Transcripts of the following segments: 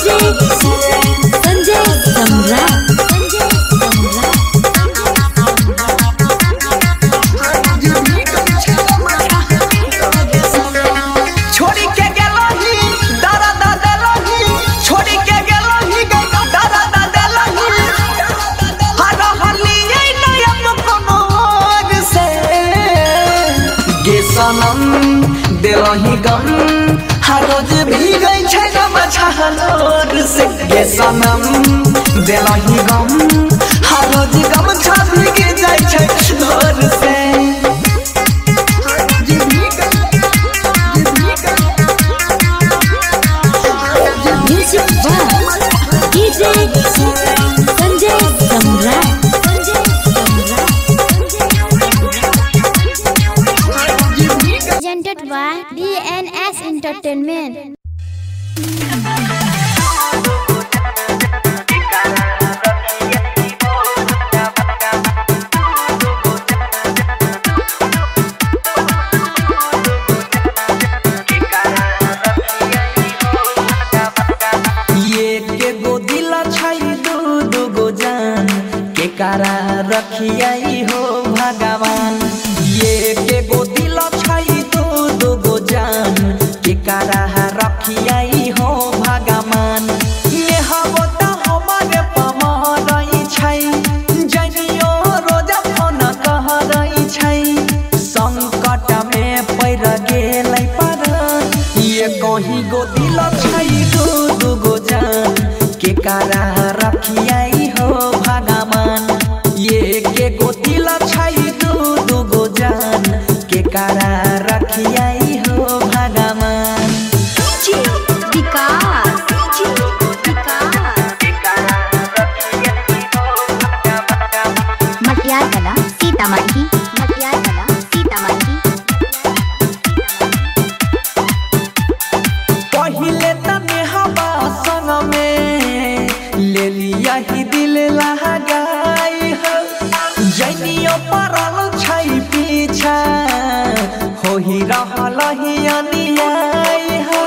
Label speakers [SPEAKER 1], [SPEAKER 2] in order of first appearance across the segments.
[SPEAKER 1] DJ Sanjay Samrat Sanjay Samrat
[SPEAKER 2] छोड़ी के गेलही दादा दा देलही छोड़ी के गेलही दादा दा देलही हर हलिए नयम कमर से गे सनम देलही गम हर रोज भीगै छै गम छहलोर से गे सनम देलही गम हर रोज गम छा भीग जाइ छै लोर से
[SPEAKER 1] music by DJ Sanjay Samrat Sanjay Samrat
[SPEAKER 3] presented by DNS Entertainment.
[SPEAKER 2] ये के गो दिल छै दू दू गो जान के कारा रखियाई हो भगवान ये के गो दिल छै दू दू गो जान के कारा रखियाई हो भगवान ये हबो त हमरे पमरई छै जनियो रोज फोन कहरई छै संकट में पड़ गेलै पर ये कहीं गो दिल छै दू दू गो जान के कारा रखियाई हो भगवान ये के गो दिल छै दू दू गो जान के कारा रखियाई हो भगवान
[SPEAKER 1] विकास मटियार कला सीतामढ़ी मटियार कला सीतामढ़ी
[SPEAKER 2] पहिले तने हवा संग में ले लिया ही दिल लगाई हो जनियो परल छै पीछा हो ही रहल ही अनियाई हो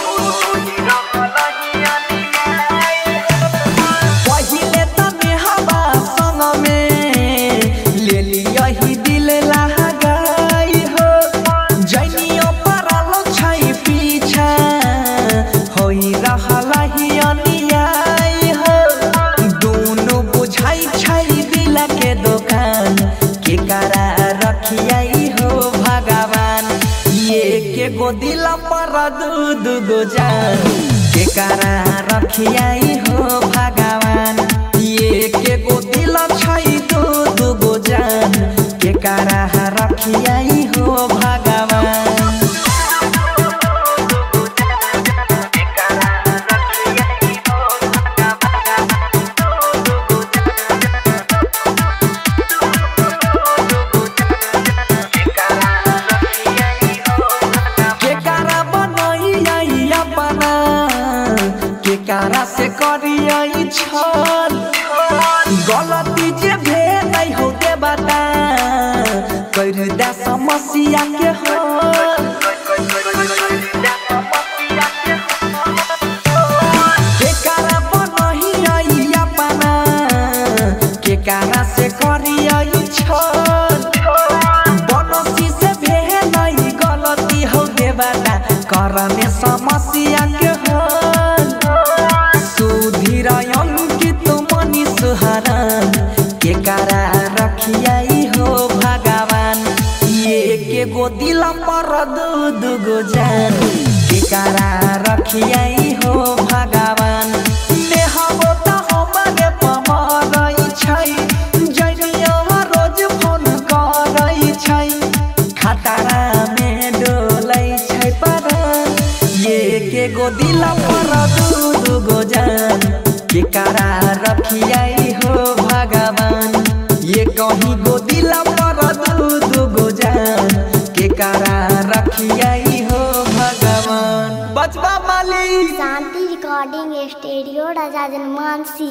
[SPEAKER 2] पहिले तने हवा संग में ले लिया ही दिल लगाई हो जनियो परल छै पीछा होई रहल ही अनियाई हो दुनु बुझाई छै दिल के दुकान के करा रखियाई हो भगवान ये के गो दिल पर दू दू गो जान के करा रखियाई हो भगवान ये के गो दिल छै दू दू गो जान के करा रखियाई हो भगवान केकारा बनैया अपना केकारा से करियै छल गलती जे भेल हो के बता कर दे समस्या के हल केकारा बनैया अपना केकारा से करियै छल बनसी से भेलै गलती हो देवता करने समस्या के हल सुधीर अंकित मनी सुहरन के कारा रखियाई हो भगवान ये के गो दिल पर दू दू गो जान के कारा रखियाई हो भगवान नेहबो त हमरे पमरई छै जनियो रोज फोन करई छै खतरा में डोलै छै पर ये के गो दिल पर दू दू गो जान के कारा रखियाई हो भगवान ये कहीं गो दिल पर दू दू गो जान के कारा रखियाई हो भगवान बचबा मालिक
[SPEAKER 3] शांति रिकॉर्डिंग स्टूडियो राजा जनमानसी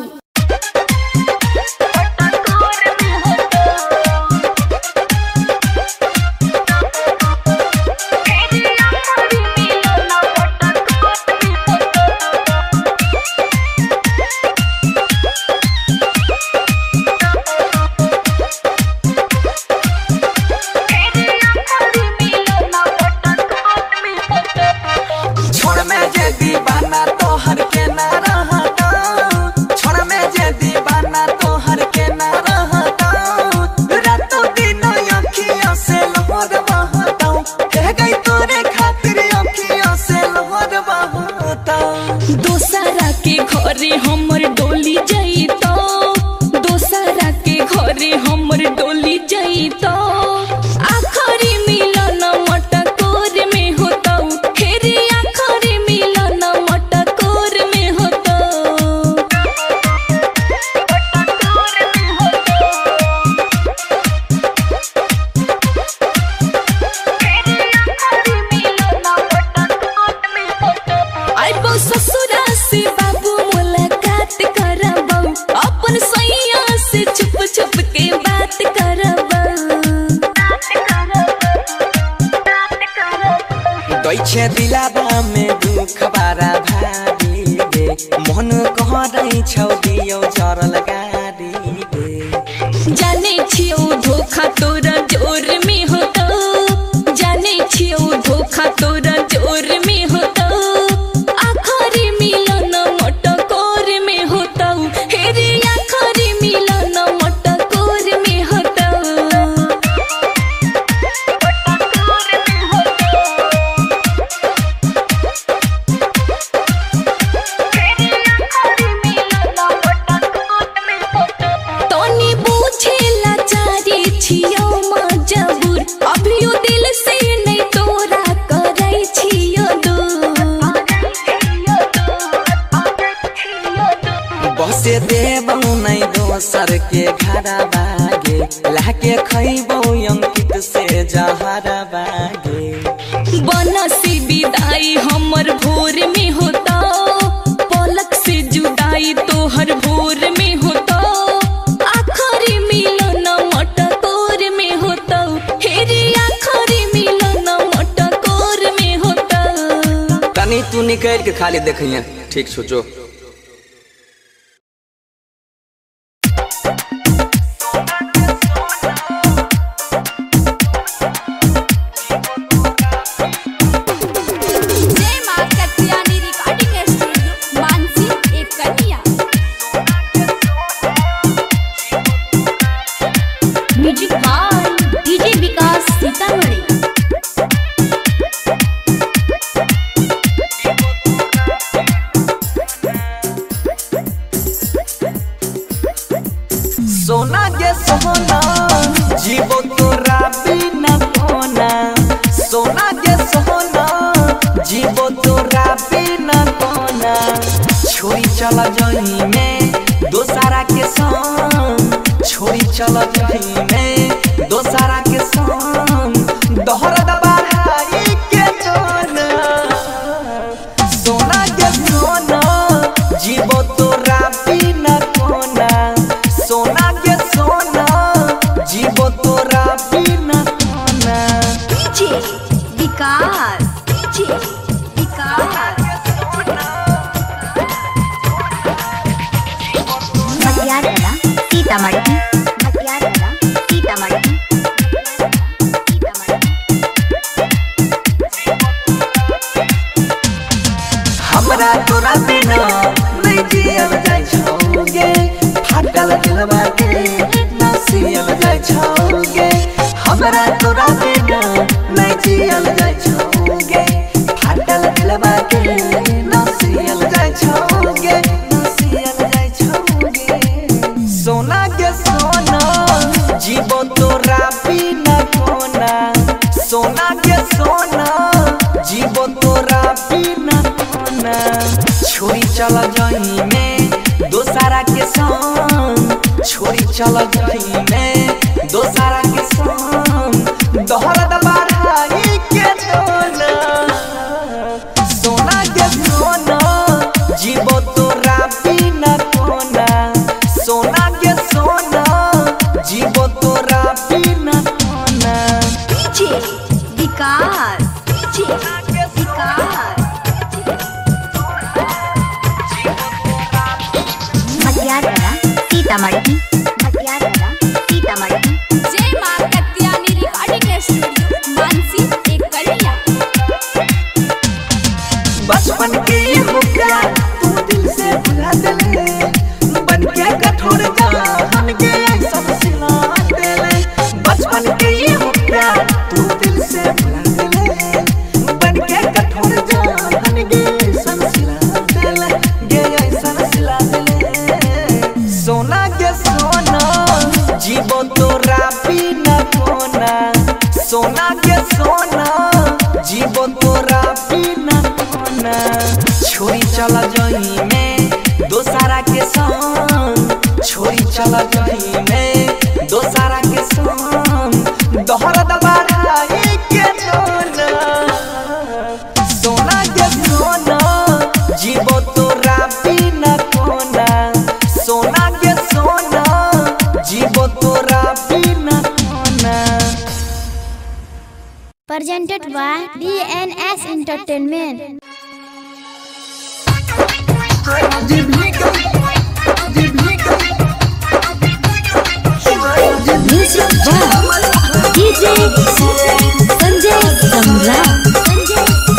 [SPEAKER 2] कैसे दिलाबा में दुख बारा भारी रे मन कहरै छौ दियो जरल गारी रे
[SPEAKER 4] जाने छियौ धोखा तोरा जोर में होतो जाने छियौ धोखा तोरा जोर में होतो आखरी मिलन मटकोर में होतो हे रे आखरी मिलन मटकोर में होतो तनी बुझेला चारी छियौ मजबूर अभियो दिल से नहीं तोरा करै छियौ
[SPEAKER 2] बसे देबौ नै दोसर के घरा बागे लाके खैबौ अंकित से जहरा बागे
[SPEAKER 4] बनसी विदाई हमर भोर में होता पलक से जुदाई तोहर भोर में होता आखरी मिलन मटकोर में होता हेरी आखरी मिलन मटकोर में होता
[SPEAKER 2] तनी तू निकल के खाली देखिए ठीक सोचो
[SPEAKER 5] जय मां कत्यानी रिकॉर्डिंग स्टूडियो मानसी एक कन्या
[SPEAKER 1] music by DJ Vikas Sitamarhi
[SPEAKER 2] सोना के सोना जीवो तोरा बिना कोना सोना के सोना जीवो तोरा बिना कोना छोड़ी चला जही में दोसारा के संग छोड़ी चला जही में दोसारा के संग दोहरा दबाई के जोना सोना के सोना जीवो तोरा बिना कोना सोना के सोना जीवो तोरा बिना कोना
[SPEAKER 5] डीजे विकास डीजे विकास
[SPEAKER 1] मटियार कला सीतामढ़ी मटियार कला सीतामढ़ी सीतामढ़ी
[SPEAKER 2] हमरा तोरा बिना नहीं जियल जाय छौगे फाटल दिलवा के ना सियल जाय छौगे हमरा तोरा बिना नहीं जियल जाय छौगे फाटल दिलवा के ना सियल जाय छौगे ना सियल जाय छौगे सोना के सोना जीवो तोरा बिना कोना सोना के सोना जीवो तोरा बिना कोना छोड़ी चला जही में दोसारा के संग छोड़ी चला जही में दोसारा के संग दोहरा दबाई के जोना सोना के सोना जीवो तोरा बिना कोना सोना के सोना जीवो तोरा बिना कोना
[SPEAKER 5] डीजे विकास डीजे विकास
[SPEAKER 1] मटियार कला सीतामढ़ी मटियार कला सीतामढ़ी
[SPEAKER 5] जय मां कत्यानी रिकॉर्डिंग स्टूडियो मानसी एक कन्या
[SPEAKER 2] बचपन के हो प्यार तू दिल से भुला देले बन के कठोर जान के सब सिला देले बचपन के हो प्यार तू दिल से भुला देले बन के कठोर जान के सब सिला देले गे ऐसा सिला देले सोना के सोना जीवो तोरा बिना कोना सोना के सोना जीवो तोरा बिना कोना छोड़ी चला जही में दोसारा के संग छोड़ी चला जही में दोसारा के संग दोहरा दबाई के जोना सोना के सोना जीवो तोरा बिना कोना सोना के सोना
[SPEAKER 3] presented by by DNS Entertainment.
[SPEAKER 4] Music by DJ Sanjay Samra.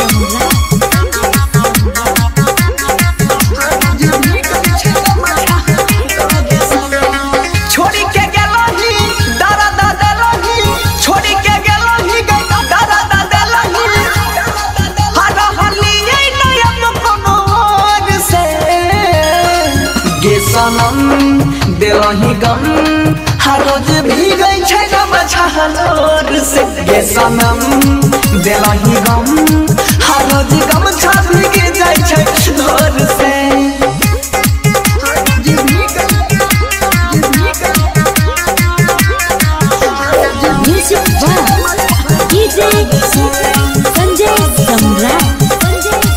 [SPEAKER 2] छोड़ी के गेलही दारा दा देलही छोड़ी के गेलही दारा दा देलही हर हलिए नयन कोनो और से गे सनम देलही गम हर रोज भीगै छै गम छहलोर से गे सनम देलही गम हर रोज गम छा भीग जाइ छै धोर से
[SPEAKER 4] Music by DJ Sanjay Samra.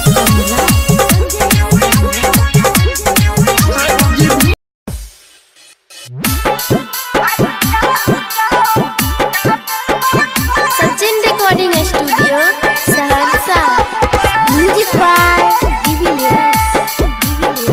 [SPEAKER 3] Sachin Recording Studio, Saharsa. Music by Divilyas.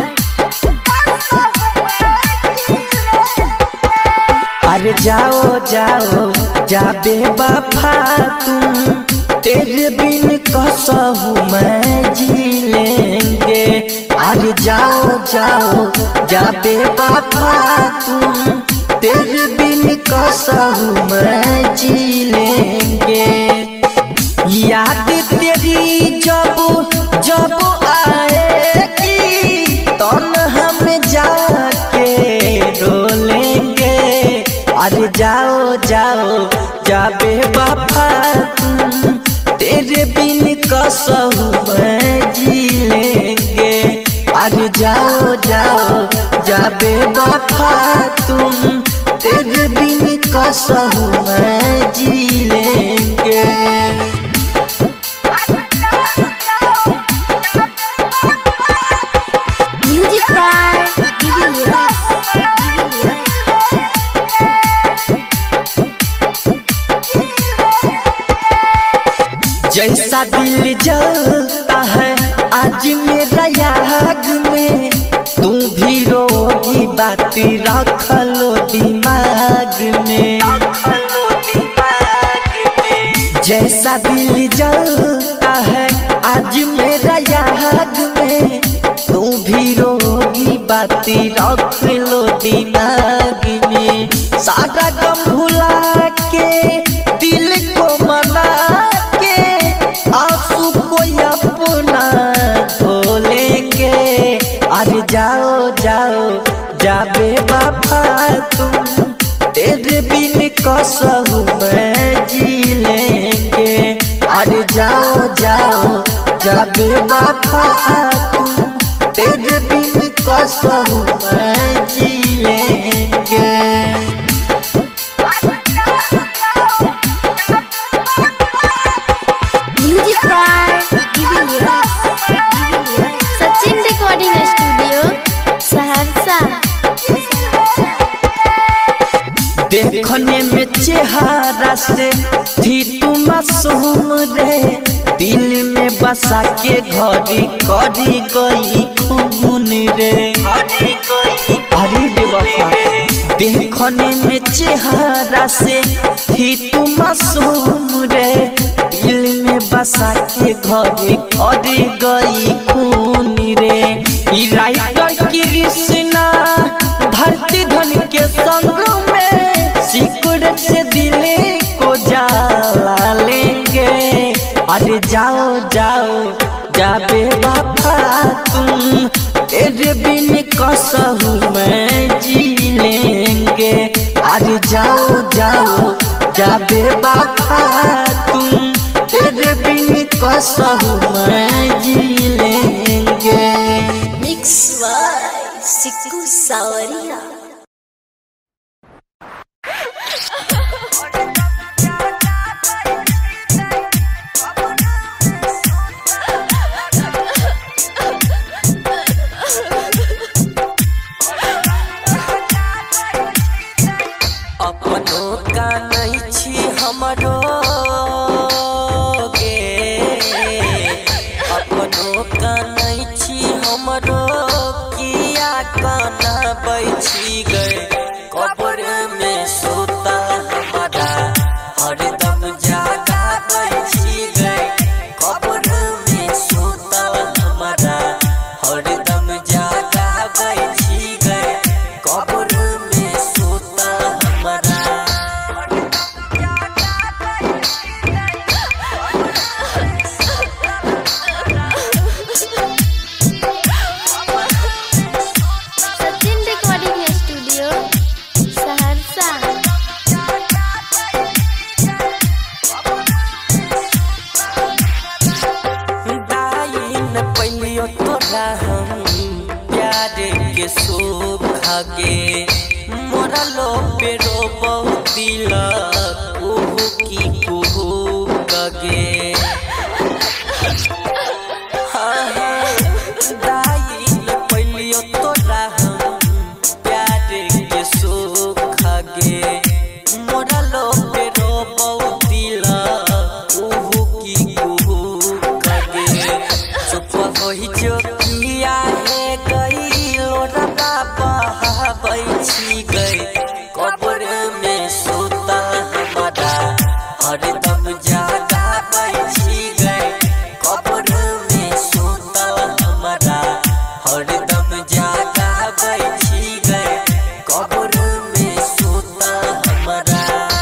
[SPEAKER 2] अरे जाओ जाओ जाबे वफा तुम तेरे बिन कसहू मैं जी लेंगे अरे जाओ जाओ जाबे वफा तुम तेरे बिन कसहू मैं जी लेंगे याद तेरी जब जब आएगी तन हम जाके रोलेंगे अरे जाओ जाओ जाबे बापा तुम तेरे बिन कसहू मैं जी लेंगे अरे जाओ जाओ जाबे बापा तुम तेरे बिन कसहू मैं जी लेंगे
[SPEAKER 3] Music by Divilyas.
[SPEAKER 2] जैसा दिल जलता है आज मेरा याग में तू भी रोगी बात रख लो दिमाग में जैसा दिल जलता है आज मेरा याग में तू भी रोगी बात रख लो दिमाग में सारा गम भुला के दिल को मना के आंसू को अपना धो लेंगे अरे जाओ जाओ जाबे बाबा तुम तेरे बिन कसहू मैं जी लेंगे अरे जाओ जाओ जाबे बाबा तुम तेरे बिन कसहू मैं जी लेंगे
[SPEAKER 3] Music by Divilyas. Sachin Recording Studio, Saharsa.
[SPEAKER 2] देखने में चेहरा से थी तू मासूम रे दिल में बसा के घड़ी करी गई खून रे अरे बेवफा देखने में चेहरा से थी तू मासूम रे दिल में बसा के घड़ी करी गई खून रे ई राइटर कृष्णा धरती धन के संग में सिकुड़ से दिल को जला लेंगे अरे जाओ जाओ जाबे बाबा तुम तेरे बिन कसहू मैं जी लेंगे अरे जाओ जाओ जाबे बाबा तुम तेरे बिन कसहू मैं जी लेंगे
[SPEAKER 4] Mix by Siku Sawaria.
[SPEAKER 2] अपनों का नहीं छी हमरो गे के सोखा गे मोरा लो पे रो बहुतिला कुहू की कुहू कगे हाँ हाँ दाई ले पहलियो तोरा हम प्यार के सोखा गे मोरा लो पे रो बहुतिला कुहू की कुहू कगे चुप होई जो किया है गई लोरा बाबा बैठी गई कब्र में सोता हमारा हरदम जागा बैठी गई कब्र में सोता हमारा हरदम जागा बैठी गई कब्र में सोता हमारा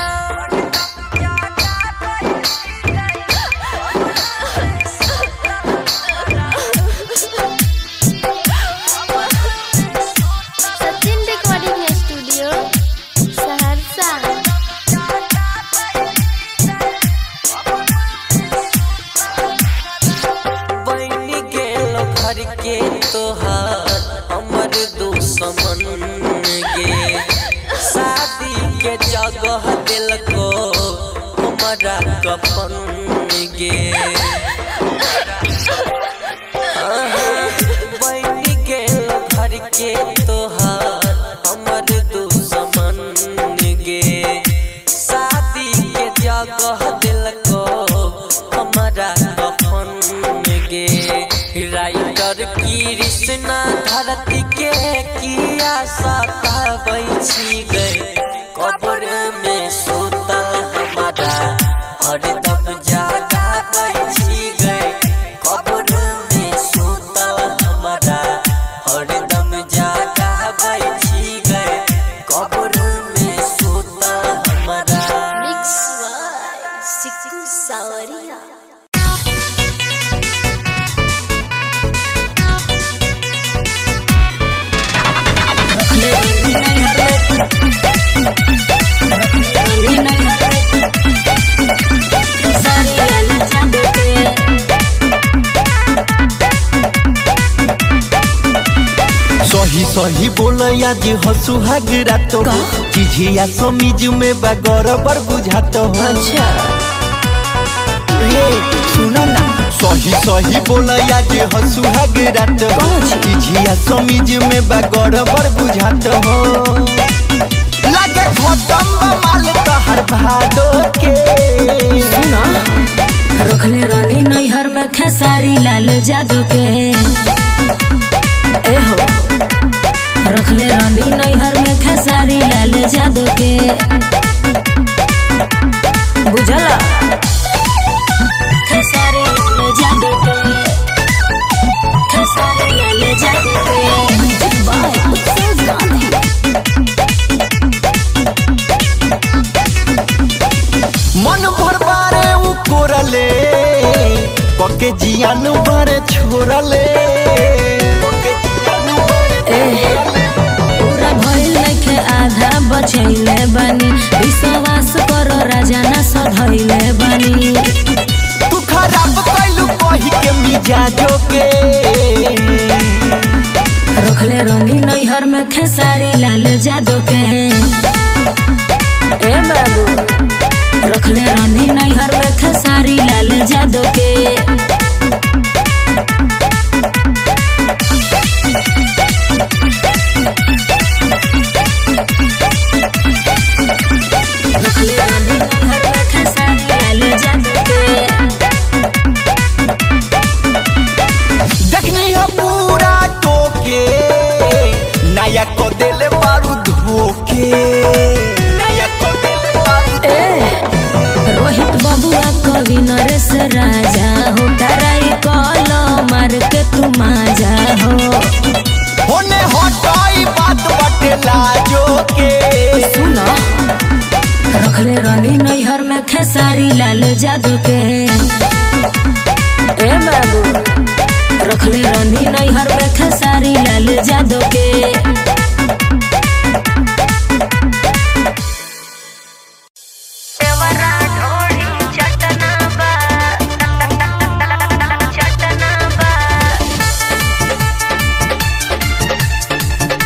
[SPEAKER 3] सचिन रिकॉर्डिंग स्टूडियो सहरसा
[SPEAKER 2] बन गेल घर के तोहार हमर दुश्मन गे शादी के जगह दिलको हमारा कफन गे बन गेल घर के तोहार हमर दुश्मन गे शादी के जगह दिलको हमारा कफन गे राइटर कृष्णा धरती के किया सताबै छी गए कब्र में सोता हमारा हरदम जागा बैठी गए कब्र में सोता हमारा हरदम जागा बैठी गए कब्र में सोता हमारा
[SPEAKER 4] सिक्कू सावरिया
[SPEAKER 6] सही सही बोल आज हसु हागरा तो चिझिया समीज में बागर बर बुझात हो हे सुनो ना सही सही बोल आज हसु हागरा तो चिझिया समीज में बागर बर बुझात हो लागे खतम बा माल तहर भादो के सुना
[SPEAKER 4] रखले रानी नैहर में खेसारी लाल जादू के ए हो रखले रानी नैहर में खेसारी लाल जादू के बुझला खेसारी लाल जादू के खेसारी लाल जादू के बाय अफसोस गांधी
[SPEAKER 6] मन भर बारे उ कोरले पके जियान बारे छोरले पके जियान बारे
[SPEAKER 4] पूरा भइल नइखे आधा बचैले बानी विश्वास करो राजा ना सधैले बानी
[SPEAKER 6] तू खराब कैलू कही के मिजाजो के
[SPEAKER 4] रखले रंगी नैहर में खेसारी लाल जादू के ए बाबू रखले रानी नैहर में खेसारी लाल जादू के रखले रानी नैहर में खेसारी लाल जादू के
[SPEAKER 6] देखनी है पूरा टोके नया को देले बारू धोके नया को देले बारू
[SPEAKER 4] रोहित बबुआ कवि नरेश राजा हो डराई कॉल मार के तू माजा हो
[SPEAKER 6] होने हटाई बात बटे लाजो के
[SPEAKER 4] सुनो रखले रानी नैहर में खेसारी लाल जादू के ए बाबू रखले रानी नैहर में खेसारी लाल जादू के
[SPEAKER 1] चटना बा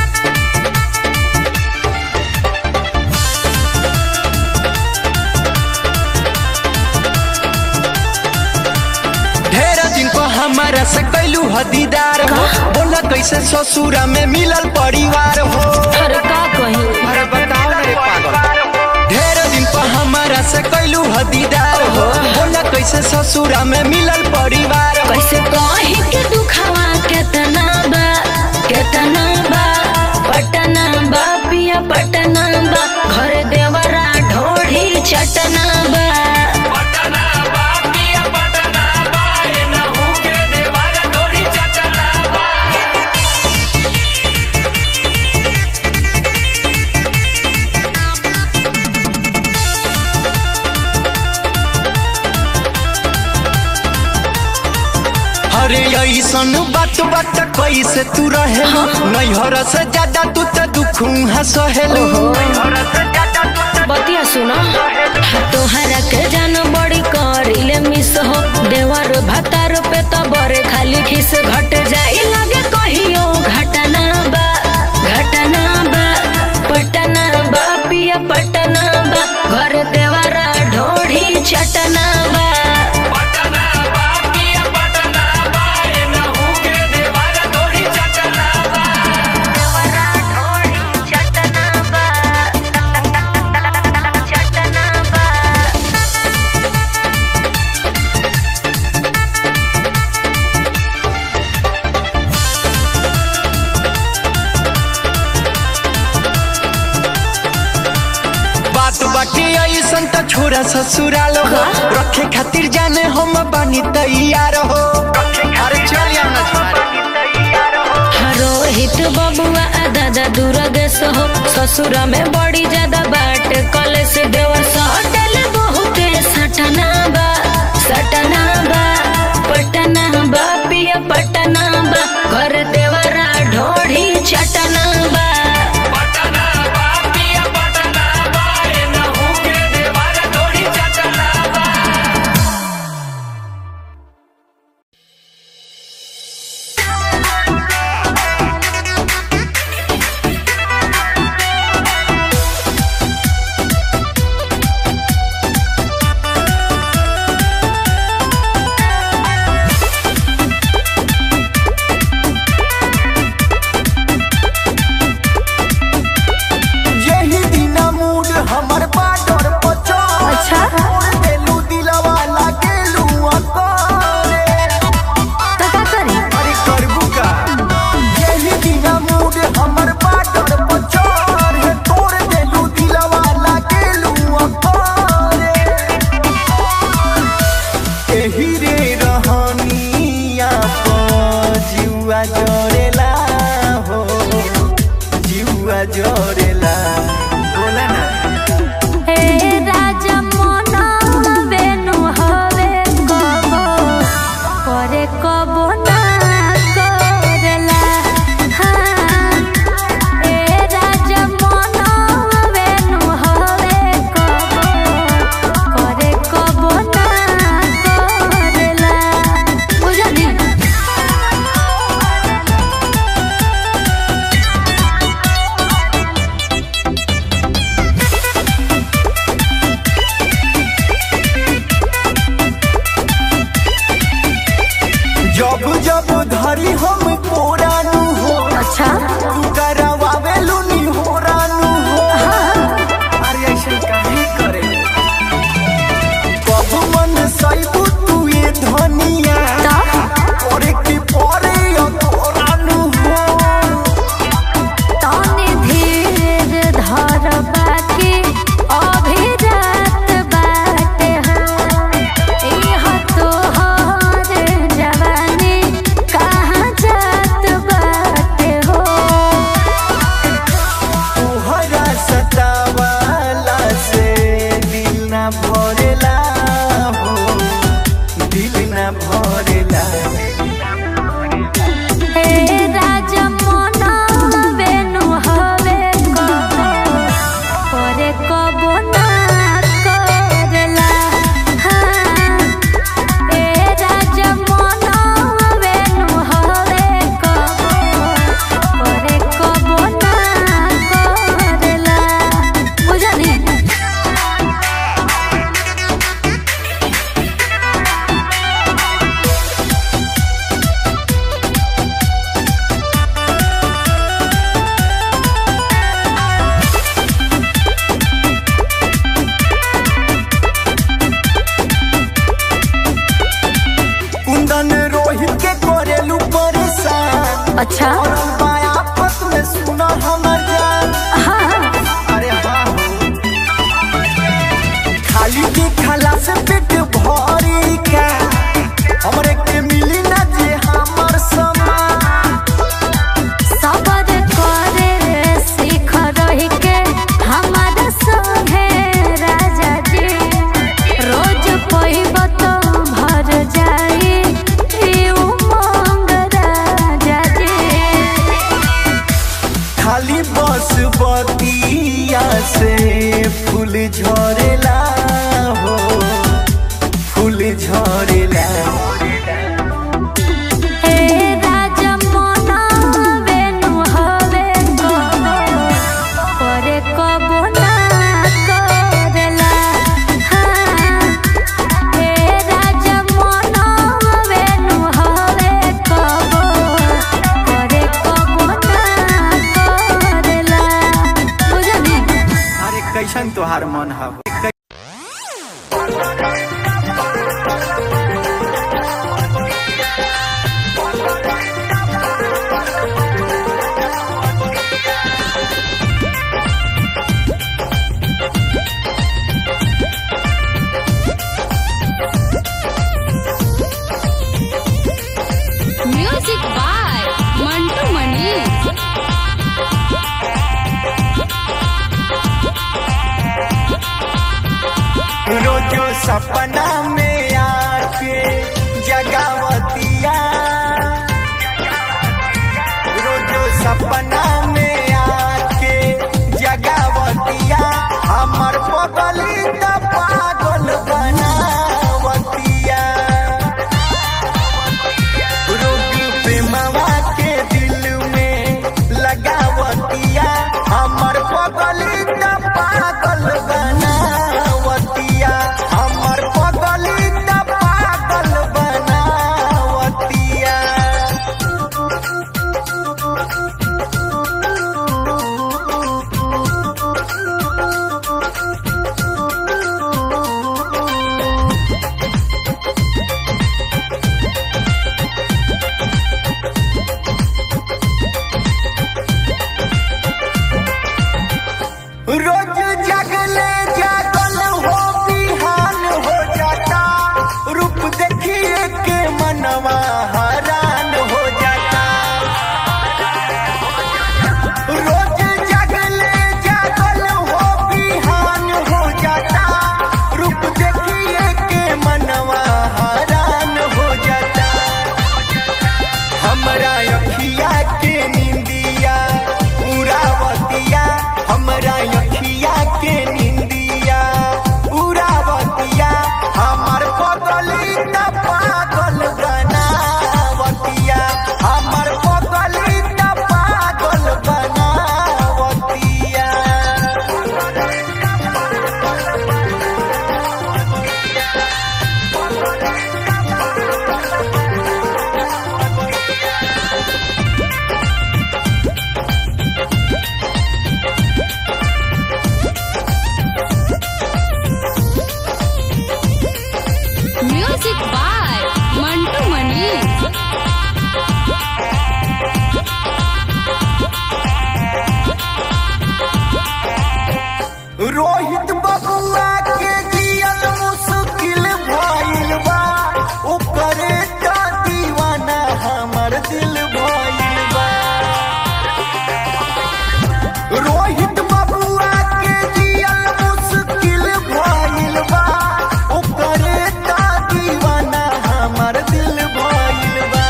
[SPEAKER 6] हमारा से कैलू हदीदार हो बोला कैसे ससुरा में मिलल परिवार हो
[SPEAKER 4] अरे का कही
[SPEAKER 6] अरे बताओ ना रे पागल ढेर दिन पर हमारा से कैलू हदीदार हो बोला कैसे ससुरा में मिलल परिवार हो
[SPEAKER 4] कैसे कही के दुखावा केतना बा केतना बा पटना बा पिया पटना बा घर देवरा ढोढ़ी चटना बा
[SPEAKER 6] अरे ऐसन बात बात कैसे तू रहे नैहर से ज्यादा तू तो दुख सहेलू
[SPEAKER 4] बतिया सुनो तोहरा के जान बड़ी करिले मिस हो देवर भतार पे तो बरे खाली खिस घट जाई लगे कहियो घटना बा घटना बा पटना बा पिया पटना बा घर देवरा ढोढ़ी चटना बा
[SPEAKER 6] बात बाकी ऐसन तो छोरा ससुराल हो रखे खातिर जाने हम बानी तैयार हो अरे चल यार ना
[SPEAKER 4] रोहित बबुआ आ दादा दुर्गेश हो ससुरा में बड़ी ज्यादा बाट कलेश देवर सटल बहुते सटना बा सटना बा पटना बा पिया पटना बा घर देवरा ढोढ़ी चटना बा
[SPEAKER 6] यही दिना मूड हमर बाडर पचो अच्छा देलू दिलवा लागेलू अकोरे
[SPEAKER 4] तो का करी
[SPEAKER 6] अरे करबू का यही दिना मूड हमर बाडर पचो रे तोर देलू दिलवा लागेलू अकोरे एही रे रहनिया प जुआ जरेला हो जुआ जरेला बोला ना
[SPEAKER 4] हे राजा मोना बेनु हवे कबो करे कबो ना करेला हाँ हे राजा मोना बेनु हवे कबो करे कबो ना करेला बुझली
[SPEAKER 6] जब जब धरी हम कोरानू हो
[SPEAKER 4] अच्छा
[SPEAKER 6] तू करवावेलू नी हो रानू हो अरे ऐसे काहे करे कब मन सैबू तू ये धनिया करे की परे अतोरानू हो
[SPEAKER 4] तनी धीर धर बाकी अभी रात बाटे हो इह तोहर जवानी कहाँ जात बाटे हो
[SPEAKER 6] तोहरा सतावाला से दिल ना भरेला हो दिल ना भरेला
[SPEAKER 4] हे राजा मोना बेनु हवे कबो करे कबो ना करेला हाँ हे राजा मोना बेनु हवे कबो करे कबो ना करेला बुझली अच्छा
[SPEAKER 6] पड़ल बा आफत में सुना हमर जान
[SPEAKER 4] हाँ
[SPEAKER 6] अरे हाँ हो। खाली के खाला से पेट भरी का हमरे के मिली ना जे हमर समान
[SPEAKER 4] सबर करे सीख रही के हमारा संगे राजा जी रोज पइब तो भर जाई ई उमंग राजा जी
[SPEAKER 6] खाली बस बतिया से फूल झरेला हो फूल झरेला
[SPEAKER 4] हे राजा मोना बेनु हवे कबो करे कबो ना करेला हाँ हे राजा मोना बेनु हवे कबो करे कबो ना करेला बुझली
[SPEAKER 6] अरे कैसन तोहार मन है
[SPEAKER 5] म्यूजिक बाय मंटू मनी
[SPEAKER 6] रोजो सपना में आके जगावतिया रोजो सपना में आके जगावतिया हमर पगली त पागल बनावतिया रोग प्रेमवा के दिल में लगावतिया हमर पगली त पागल बनावतिया हमर पगली त पागल बनावतिया रोज जगले जागल हो बिहान हो जाता रूप देखिए के मनवा हरान हो जाता रोज जगले जागल हो बिहान हो जाता रूप देखिए के मनवा हरान हो जाता हमरा अखिया के निंदिया उरावतिया हमरा अखिया के निंदिया उरावतिया हमर पगली त पागल बनावतिया हमर पगली त पागल बनावतिया
[SPEAKER 5] म्यूजिक बाय मंटू मनी
[SPEAKER 6] रोहित बबुआ के जियल मुश्किल भइल बा ओकरे त दीवाना हमर दिल भइल बा रोहित बबुआ के जियल मुश्किल भइल बा ओकरे त दीवाना हमर दिल भइल बा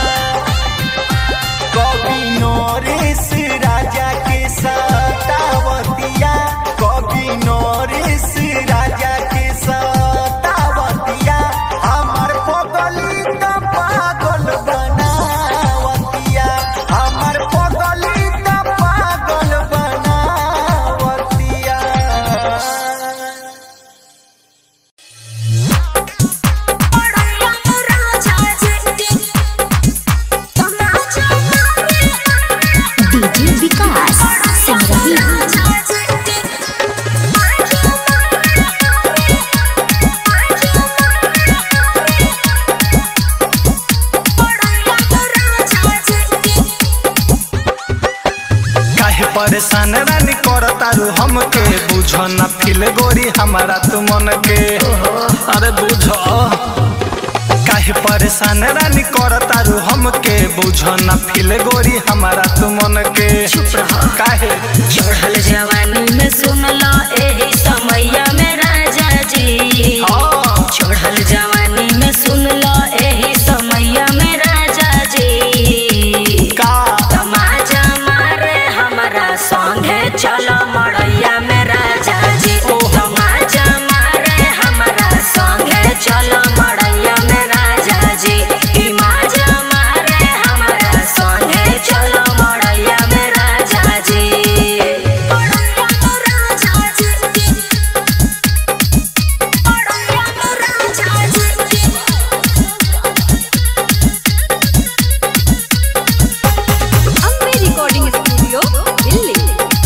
[SPEAKER 6] कवि नरेश राजा के सतावतिया कवि नरेश राजा के सतावतिया हमर पगली त पागल बनावतिया
[SPEAKER 7] परेशान रानी कर तारू हमके बुझ न फिल गोरी हमारा तू मन के अरे बुझ काहे परेशान रानी कर तारू हमके बुझ न फिल गोरी हमारा तू मन के काहे
[SPEAKER 4] चढ़ल जवानी में सुन लो एही समैया में राजा जी
[SPEAKER 7] हाँ।
[SPEAKER 4] चढ़ल जवानी में सुन लो एही समैया में राजा जी
[SPEAKER 7] का
[SPEAKER 4] तमाजा मारे हमारा संगे चलो मड़ैया में राजा जी तमाजा मारे हमारा संगे चलो मड़ैया में राजा जी ई माजा मारे हमारा संगे चलो मड़ैया में राजा जी मड़ैया में राजा जी मड़ैया में राजा जी
[SPEAKER 5] अम्बे रिकॉर्डिंग स्टूडियो दिल्ली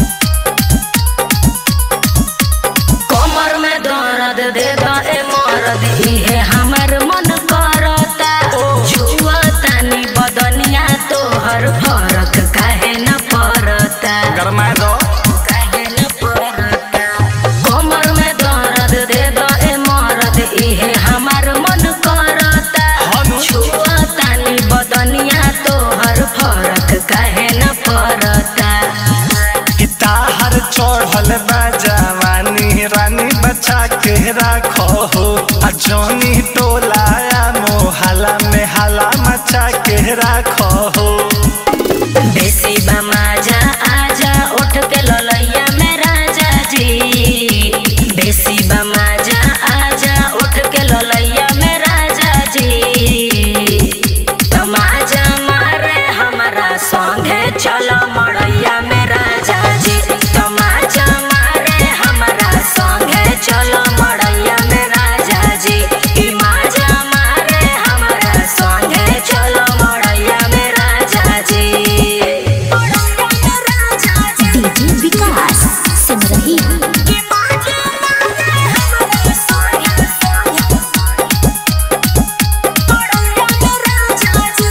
[SPEAKER 4] कमर में दर्द दे दो ए मरद इहे हमर मन करता जुआ तानी बदनिया तोहर फरक काहे न पड़ता
[SPEAKER 7] गरमाए दो
[SPEAKER 4] काहे न पड़ता कमर में दर्द दे दो ए मरद इहे हमर मन करता
[SPEAKER 7] हनु।
[SPEAKER 4] जुआ तानी बदनिया तोहर फरक काहे न पड़ता
[SPEAKER 7] ताहर चढ़ल बा जवानी रानी बचा के राखो हो आ जौनी टोलाया मोहल्ला में हला मचा के राखो हो
[SPEAKER 4] बेसी बमाजा आजा उठ के ललैया में राजा जी बेसी बमाजा आजा उठ के ललैया में राजा जी तमाजा मारे हमारा संगे चलो मड़ैया में राजा जी तमाजा मारे हमारा संगे चलो मड़ैया में राजा जी ई माजा मारे हमारा संगे चलो मड़ैया में राजा जी मड़ैया में राजा जी
[SPEAKER 1] डीजे विकास सिमरही
[SPEAKER 4] ई माजा मारे हमारा संगे मड़ैया में राजा जी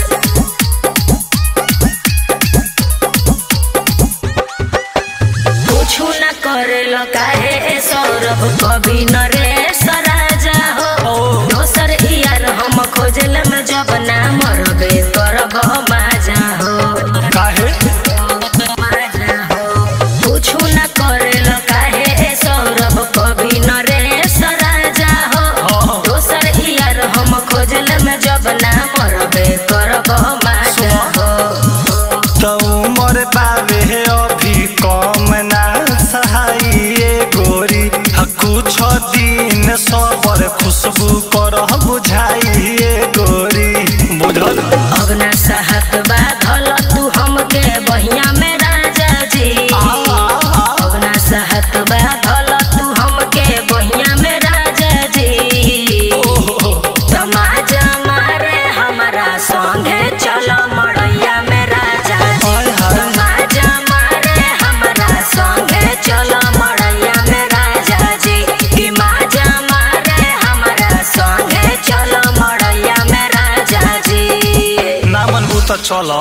[SPEAKER 4] कुछु न करेलो काहे ए सौरभ कभी न रे सराजा हो दोसर यार हम खोजल में जब ना मरबे करब माजा हो
[SPEAKER 7] काहे
[SPEAKER 4] माजा हो कुछु न करेलो काहे ए सौरभ कभी न रे सराजा हो दोसर यार हम खोजल में जब ना मरबे करब माजा हो
[SPEAKER 7] तो उमर बाबे अभी कम ना सहाइए गोरी आ कुछ दिन सबर खुशबू कर बुझाइए गोरी बुझल
[SPEAKER 4] अब ना सहत बाधल तू हमके बहिया में राजा जी अब ना सहत बाधल तू हमके बहिया में राजा जी तमाजा मारे हमारा संगे चलो मड़ैया में राजा जी
[SPEAKER 7] हाय हाय।
[SPEAKER 4] तमाजा मारे हमारा संगे चलो मड़ैया में राजा जी कि माजा मारे हमारा संगे चलो मड़ैया में राजा जी
[SPEAKER 7] ना मनबू तो चलो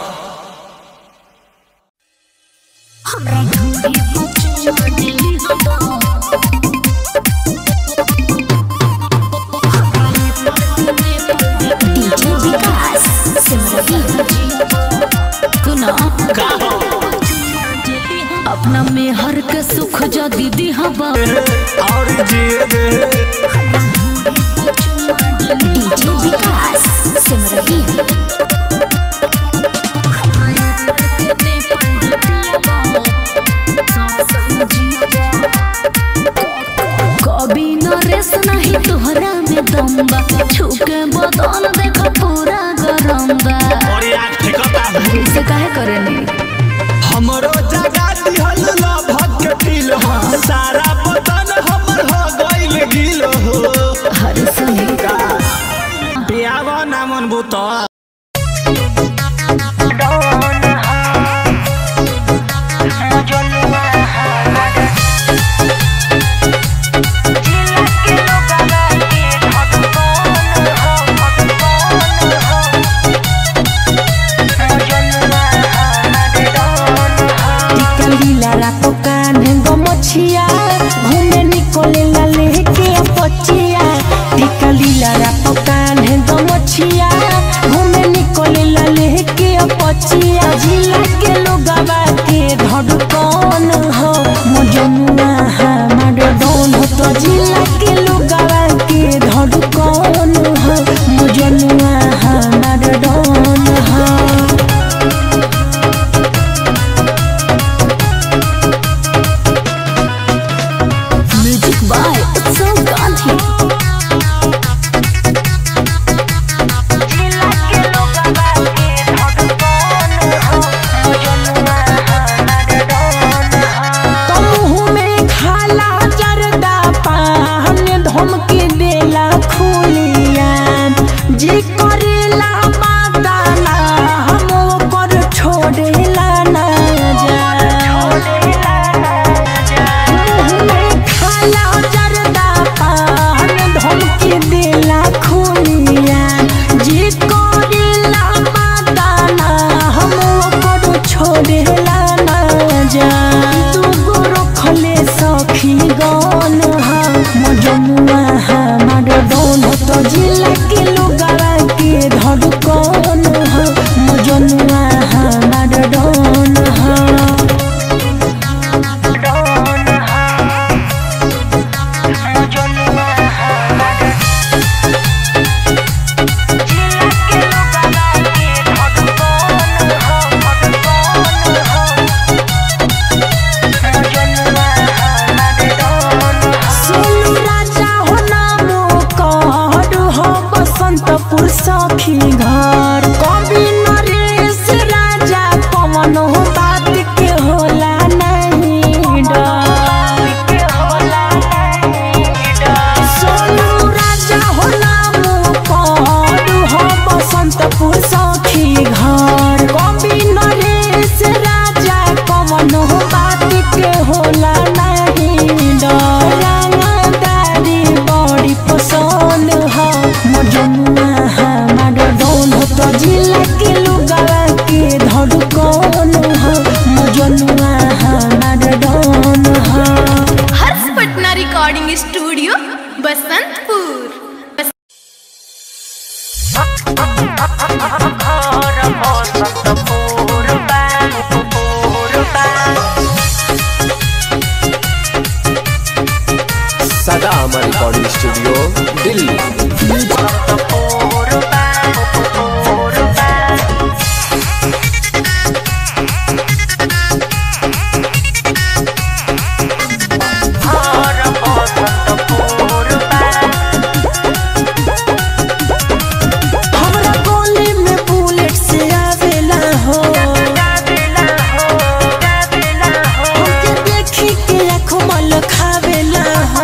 [SPEAKER 1] डीजे विकास सिमरही
[SPEAKER 8] सुना अपना में हर के सुख जो दीदी हवा
[SPEAKER 7] और जिए दे
[SPEAKER 1] डीजे विकास सिमरही
[SPEAKER 8] कभी न रेस नहीं तोहरा में दम्बा छुके बदन देखो पूरा गरम बा
[SPEAKER 7] और याद ठेकता
[SPEAKER 8] ऐसे काहे करे नहीं
[SPEAKER 7] हमरो जगा दिहल लभक के दिल हो सारा बदन हमर हो गइल गिल हो
[SPEAKER 8] हर सुनी
[SPEAKER 7] पियावा ना मनबू तो
[SPEAKER 8] निकलेला लेके पचिया जिला के लोगवा के धड़कन हो मजनुआ हमार डोन हो तो जिला के लोगवा के धड़कन हो मजनुआ हमार डोन हो म्यूजिक बाय उत्सव गांधी मुँह में खाला जरदा पान धमकी देला खुलिया जी करेला माताना हम ओकर छोड़ेला ना जा मुँह में खाला जरदा पान धमकी देला खुलिया जी करेला माताना हम ओकर छोड़ेला ना जा दूगो रखले सखी गन हा मजनुआ हमार डोन तो जिला के लोगवा के धड़कन हा मजनुआ हमार डोन हा सोनू राजा हो नामो कहर हो बसंतपुर सखी घर कवि नरेश राजा पवन हो बात के होला नहीं डर सोनू राजा हो नामो कहर हो बसंतपुर सखी घर कवि नरेश राजा पवन हो बात के होला नहीं डर रंगदारी बड़ी पसंद हो मजनुआ हमार डोन हो तो जिला के लोगवा के धड़कन हो मजनुआ हमार डोन हो
[SPEAKER 5] हर्ष पटना रिकॉर्डिंग स्टूडियो बसंतपुर
[SPEAKER 9] सदा अमर रिकॉर्डिंग स्टूडियो दिल्ली
[SPEAKER 8] हमरा गोली में बुलेट से आवेला हो हमके देखी के आँखों मल खावेला हो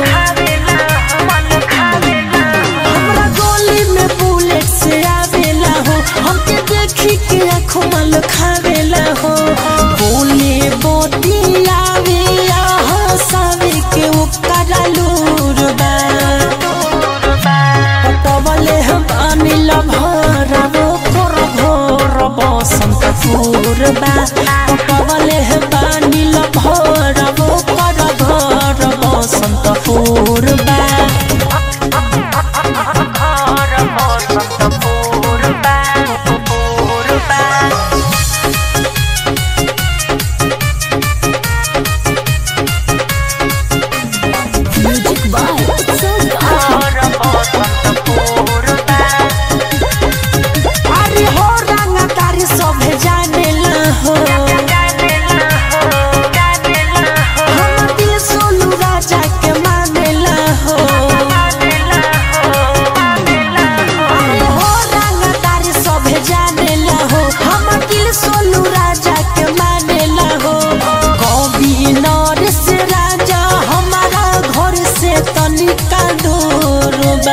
[SPEAKER 8] हमरा गोली में बुलेट से आवेला हो हमके देखी के आँखों मल खावेला हो बोले बोती आवे हंसावे के उपकारा लूर बा पटवले हम अनिल भरबो कर भोर बसंत पूर्वा पटवले हम अनिल भरबो कर भोर बसंत पूर्वा म्यूजिक बाय उत्सव अरे हो रंगदारी सभे जानेला हो हम दिल सोनू राजा के मानेला हो अरे हो रंगदारी सभे जानेला हो हम दिल सोनू राजा के मानेला हो कवि नरेश राजा हमारा घर से तनिका दूर बा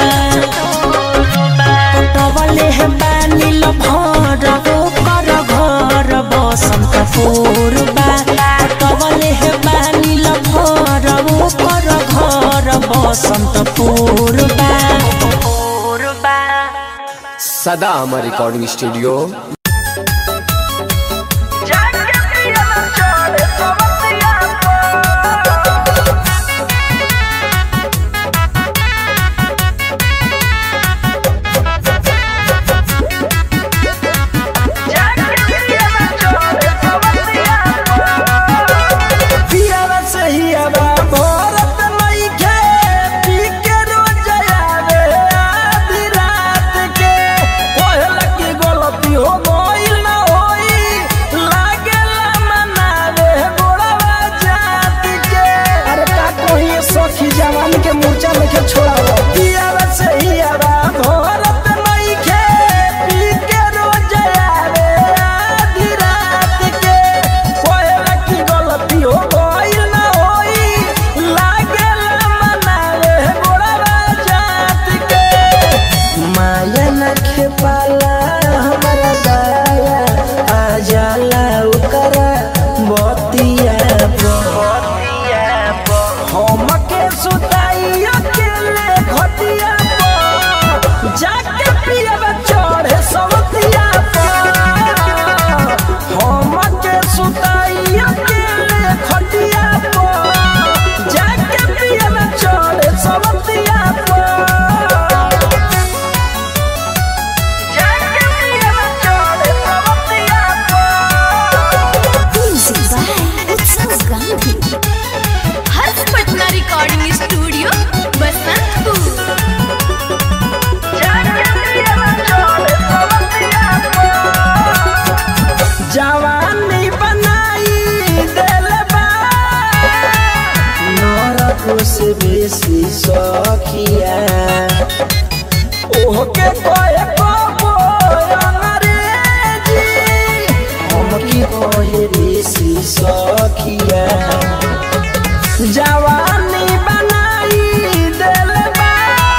[SPEAKER 8] पटवले हे बानिल भरबो कर घर बसंत पूर्वा पटवले हे बानिल भरबो कर घर बसंत पूर्वा
[SPEAKER 9] सदा अमर रिकॉर्डिंग स्टूडियो
[SPEAKER 10] Thank
[SPEAKER 8] के पाला हमारा दाया आ जाला ओकरा बतिया हम के सुताई अकेले घटिया पर जाके पियब चढ़े सवतिया पर हम के सुताई अकेले घटिया पर जाके पियब चढ़े सवतिया पर जाके पियब चढ़े सवतिया
[SPEAKER 5] हर्ष पटना रिकॉर्डिंग स्टूडियो बसंतपुर
[SPEAKER 8] जवानी बनाई दिल बा नरक से बेसी सखिया ओहके कहे कबो अंग्रेजी हमके कहे ऋषि सखिया जवानी बनाई दिल बा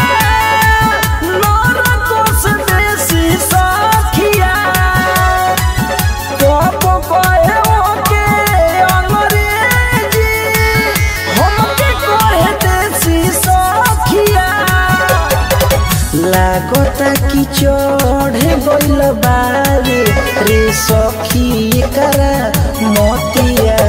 [SPEAKER 8] नरक से बेसी सखिया कबो कहे ओके अंग्रेजी हमके कहे देसी सखिया लागता कि चढ़े गइल बारे रे सखी करा मोतिया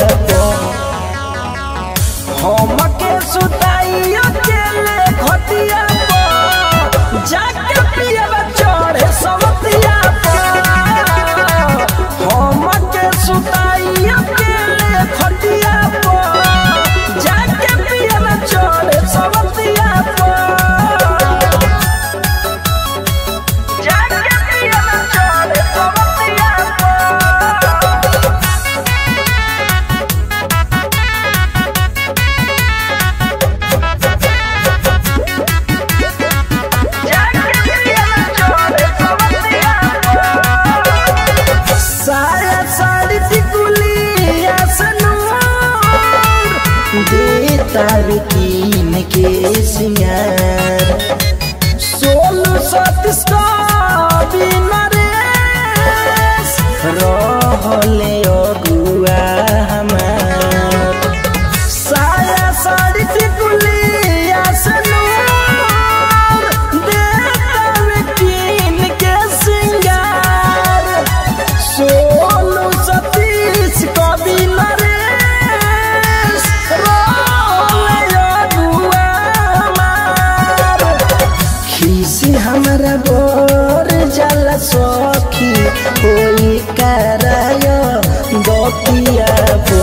[SPEAKER 8] हमके सुताई अकेले घटिया पर जाके पियब चढ़े सवतिया पर हमके सुताई अकेले घटिया पर जाके पियब चढ़े सवतिया पर जाके पियब चढ़े सवतिया पर साया साड़ी टिकुली आसनूर दे तार कीन के सिंगार सोलू सतीश का बिना रेस रहले अगुआ हमार साया साड़ी टिकुली आसनूर दे तार कीन के सिंगार सोलू सतीश कवि नरेश रोले अगुआ हमार खीसी हमरा बोर जल सखी कोई कराय गतिया बो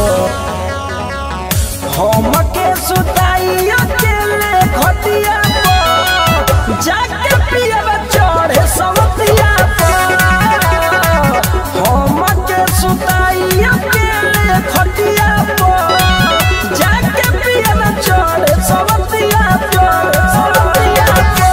[SPEAKER 8] हमके सुताई अकेले घटिया पर जाके पियब चढ़े सवतिया पर हमके सुताई अकेले घटिया पर जाके पियब चढ़े सवतिया पर सवतिया पर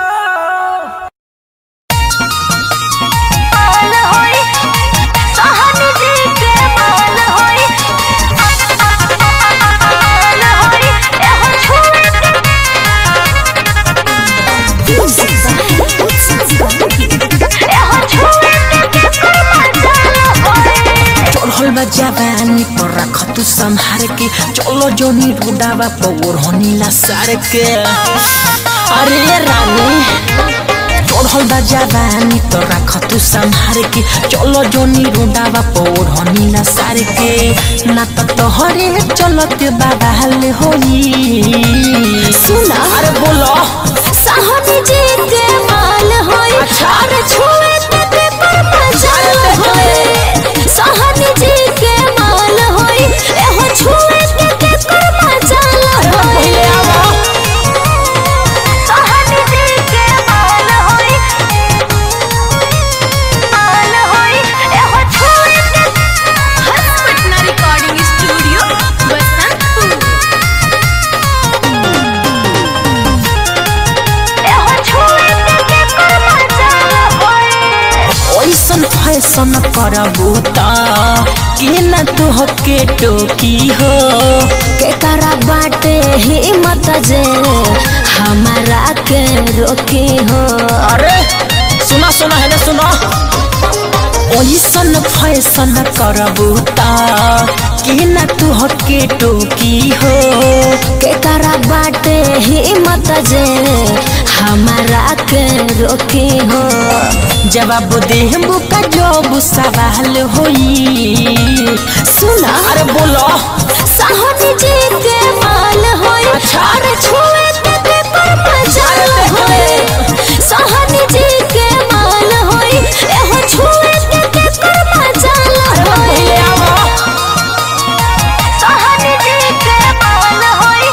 [SPEAKER 8] चढ़ल बा जवानी पर रख तू संहार के चलो जोनी रुडावा पौर होनीला सार के अरे रानी चढ़ल बा जवानी तो रख तू संहार के चलो जोनी रुडावा पौर होनीला सार के ना तो तोहरे चलत बाबा हाल होई सुना अरे बोलो
[SPEAKER 4] साहनी जी के माल होई अरे छुए ते पर मजाल होई साहनी जी के माल होई एहो छुए ते पर मजाल होई साहनी जी के माल होई माल होई एहो छुए
[SPEAKER 5] हर्ष पटना रिकॉर्डिंग स्टूडियो बसंतपुर
[SPEAKER 4] एहो छुए ते पर मजाल होई
[SPEAKER 8] ओइसन फैसन करबू त के न तुहके टोकी हो
[SPEAKER 4] के करा बाटे हिम्मत जे हमारा के रोकी हो
[SPEAKER 8] अरे सुना सुना है ना सुना ओइसन फैसन करबू ता कि ना तू हके टोकी हो
[SPEAKER 4] के करा बाटे हिम्मत जे हमारा के रोकी हो
[SPEAKER 8] जवाब देहबू का जब सवाल होई
[SPEAKER 4] सुना
[SPEAKER 8] अरे बोलो
[SPEAKER 4] साहनी जी के माल होए अरे छुए ते ते पर मजाल होए साहनी जी के माल होए एहो छुए ते ते पर मजाल होए साहनी जी के माल होए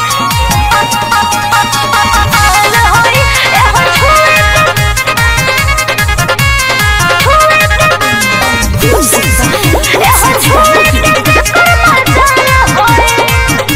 [SPEAKER 4] माल होए एहो छुए एहो छुए ते पर मजाल होए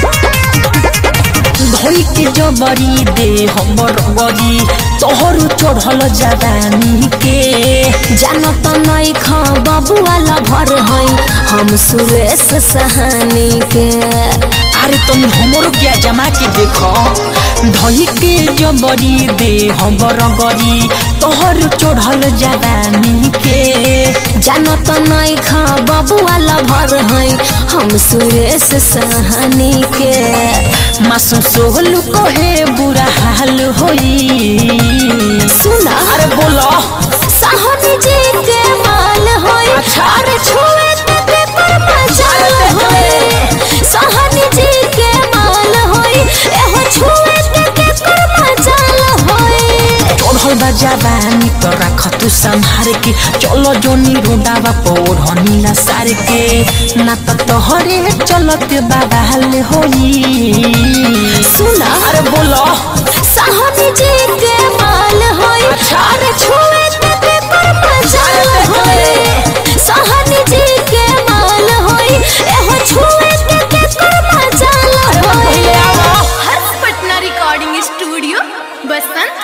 [SPEAKER 8] धोई के जबरी दे हमर गरी तोहर चढ़ल जवानी के
[SPEAKER 4] जानो तो नहीं खा बबुआला भर है हम सुरेश सहानी के
[SPEAKER 8] अरे तुम हमरो क्या जमा के देखो धोई के जबरी दे हमर गरी तोहर चढ़ल जवानी के
[SPEAKER 4] जानो तो नहीं खा बबुआला भर है हम सुरेश सहानी के
[SPEAKER 8] मासूम सोहलू कहे बुरा हाल होई
[SPEAKER 4] सुना
[SPEAKER 8] अरे बोलो
[SPEAKER 4] साहनी जी के माल होए अरे छुए ते ते पर मजाल होए साहनी जी के माल होए एहो छुए ते ते पर मजाल होए
[SPEAKER 8] चढ़ल बा जवानी तो रख तू संभार के चलो जोनी रोडावा पौड़ नीला सार के ना तो तोहरे चलत बाबाल होई
[SPEAKER 4] सुना
[SPEAKER 8] अरे बोलो
[SPEAKER 4] साहनी जी के माल होए अरे छुए ते ते पर मजाल होए साहनी जी के माल होए एहो छुए ते ते पर मजाल होए
[SPEAKER 5] हर्ष पटना रिकॉर्डिंग स्टूडियो बसंत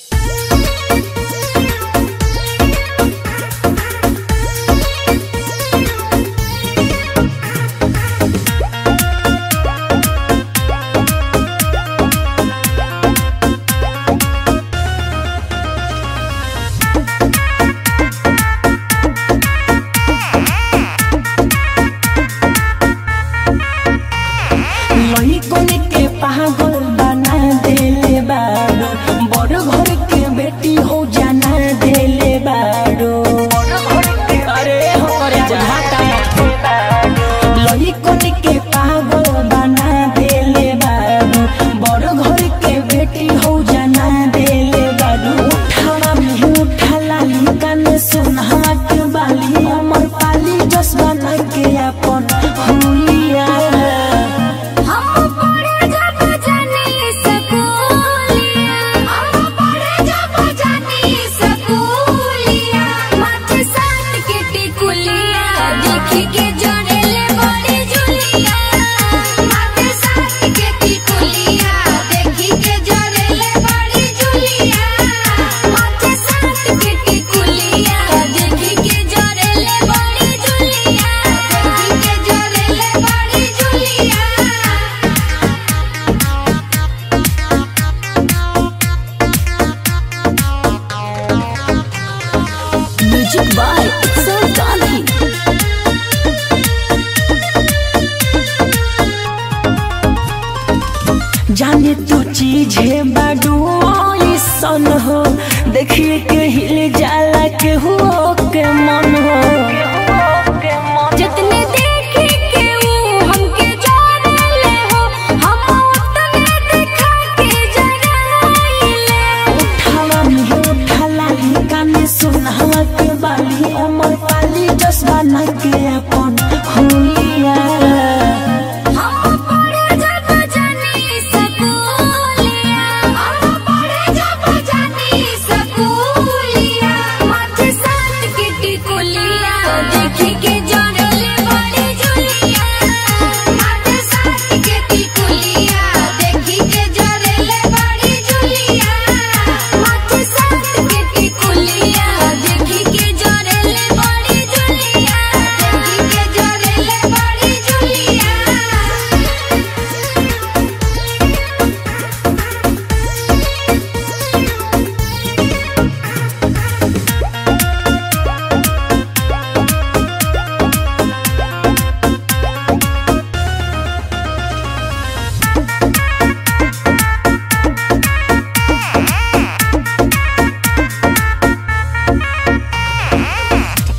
[SPEAKER 8] लइकन के पागल बना देले बाड़ो बड़ घर के बेटी हो जाना देले बाड़ो अरे हो करे जाता लइकन के पागल बना देले बाड़ो बड़ घर के बेटी हो जाना देले बाड़ो उठावा में उठा लाली कान सुनहा के बाली अमर पाली जस बना के अपन हुलिया
[SPEAKER 5] हम पढ़े जब जानी स्कूलिया हम पढ़े जब जानी स्कूलिया माथे साथ के टिकुलिया देखी के जोड़ेले बड़ी जुलिया माथे साथ के टिकुलिया देखी के जोड़ेले बड़ी जुलिया माथे साथ के टिकुलिया देखी के जोड़ेले बड़ी जुलिया देखी के जोड़ेले बड़ी जुलिया
[SPEAKER 4] म्यूजिक बाय सर गांधी
[SPEAKER 8] जाने तू चीज है बाडू सन हो देखिए के हिल जाला के हो के मन हो
[SPEAKER 5] जितने देखे के वो हमके जाने हो हम उतने दिखा के जगाइले
[SPEAKER 8] उठावा में उठा लाली काने सुनहवा के बाली अमर पाली जसवा ना के अपन हुलिया
[SPEAKER 5] हम पढ़े जब जानी स्कूलिया हम पढ़े जब जानी स्कूलिया माथे साथ के टिकुलिया देखी के जोड़ले बड़ी जुलिया माथे साथ के टिकुलिया देखी के जोड़ले बड़ी जुलिया माथे साथ के टिकुलिया देखी के जोड़ले बड़ी जुलिया देखी के जोड़ले बड़ी जुलिया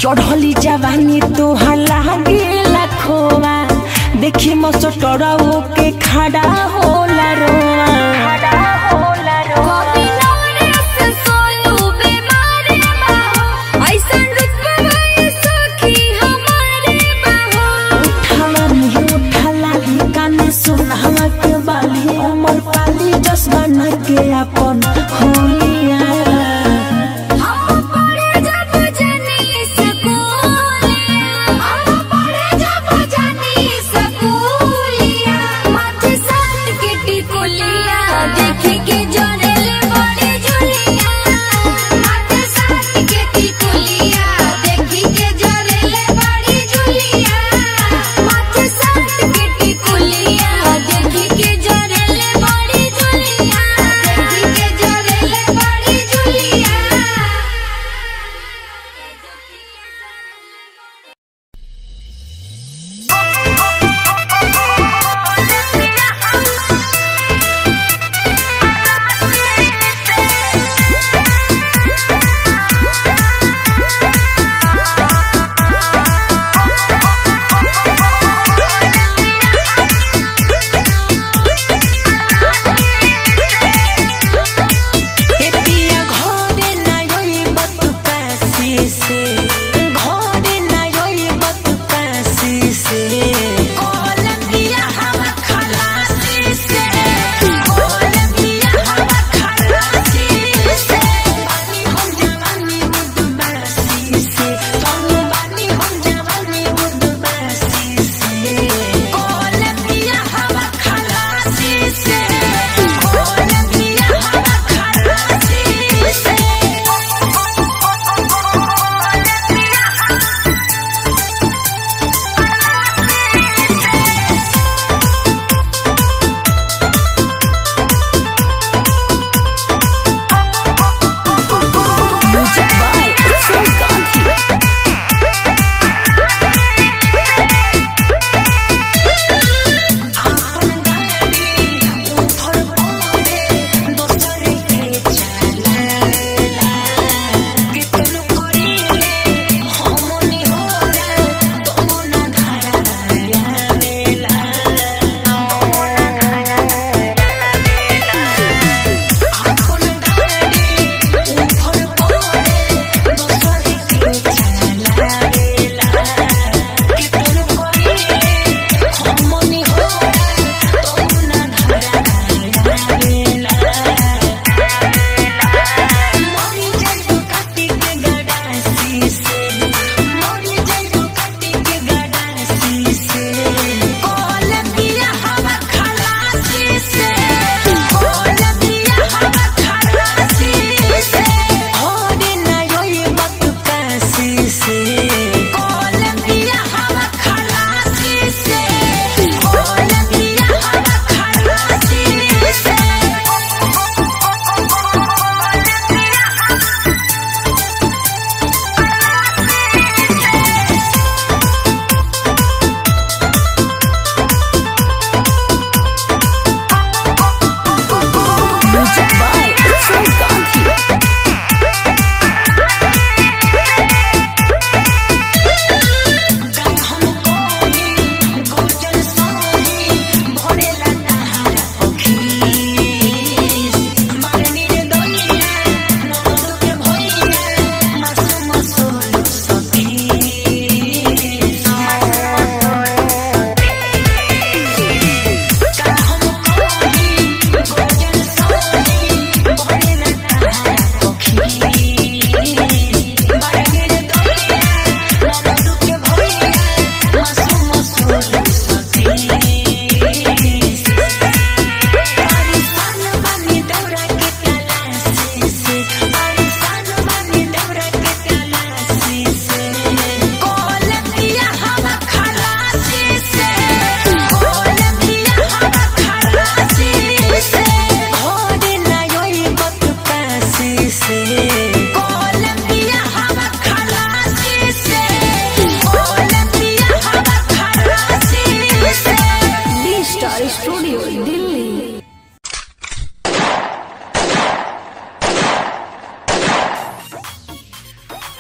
[SPEAKER 8] चढ़ली जवानी तोहर लागेला खोवा देखी मसटरवो के खड़ा होला रोवा
[SPEAKER 5] कभी नवरस सोनू बीमारी बाहो ऐसन रुतबा है सखी हमारे बाहो
[SPEAKER 8] उठाला नहीं उठाला ही काने सुनहला के बाली हमर पाली जस बना के अपन होलिया
[SPEAKER 5] हम पढ़े जब जानी स्कूलिया हम पढ़े जब जानी स्कूलिया माथे साथ के टिकुलिया देखे के जोरेले बड़े झुलिया माथे साथ के टिकुलिया देखे के जोरेले बड़ी झुलिया माथे साथ के टिकुलिया देखे के जोरेले बड़ी झुलिया देखे के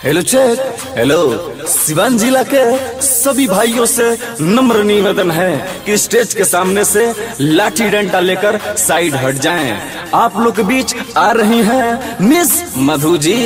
[SPEAKER 10] हेलो चेक हेलो सिवान जिला के सभी भाइयों से नम्र निवेदन है कि स्टेज के सामने से लाठी डंडा लेकर साइड हट जाएं। आप लोग के बीच आ रही हैं मिस मधु जी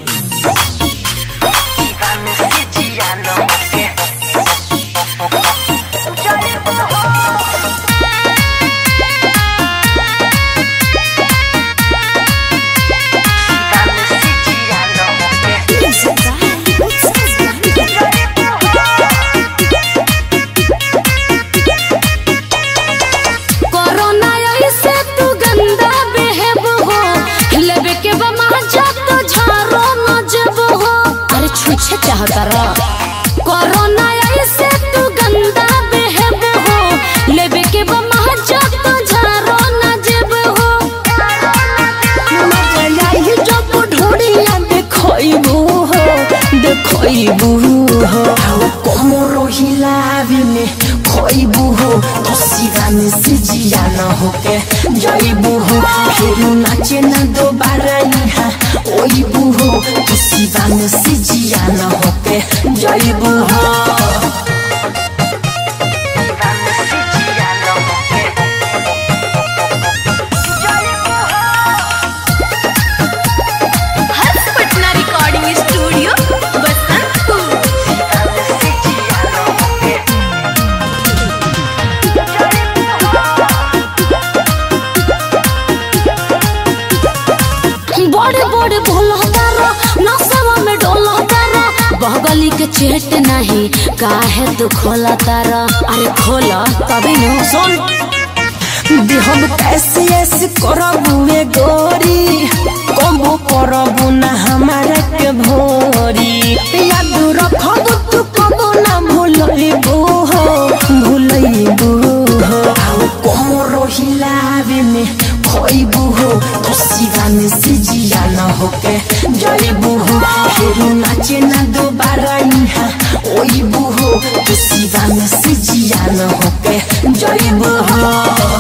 [SPEAKER 5] कोरोना ऐसे तू गंदा बेहब हो लेबे के बमा जब तो झारो न जब हो अरे छुछे चाहता रा कोरोना ऐसे तू गंदा बेहब हो लेबे के बमा जब तो झारो न जब हो
[SPEAKER 8] मजा आई जब ढोड़िया देखइबू हो देखइबू हो कोमरो हिलावे में खइबू हो तो सिवा में से जिया न होके जइबू हो फिर नाचे न दोबारा यहाँ ओइबू हो तो सिवा में से जिया न होके जइबू हो
[SPEAKER 4] हर्ष पटना रिकॉर्डिंग स्टूडियो बसंतपुर
[SPEAKER 5] बड़े बड़े भोलहदारा नसवा में डोलहदारा बगली के चेट नहीं काहे तू खोला तारा अरे खोला तभी न सुन
[SPEAKER 8] देहब कैसे ऐसे करबू ए गोरी कबो करबू ना हमारा के भोरी याद रखब तू कबो ना भूलइबू हो भूलइबू हो आओ कोमरो हिलावे में खोइबू हो तो सिवा में से जिया न होके जइबू हो फिर नाचे ना दोबारा यहाँ ओइबू हो तो सिवा में से जिया न होके जइबू हो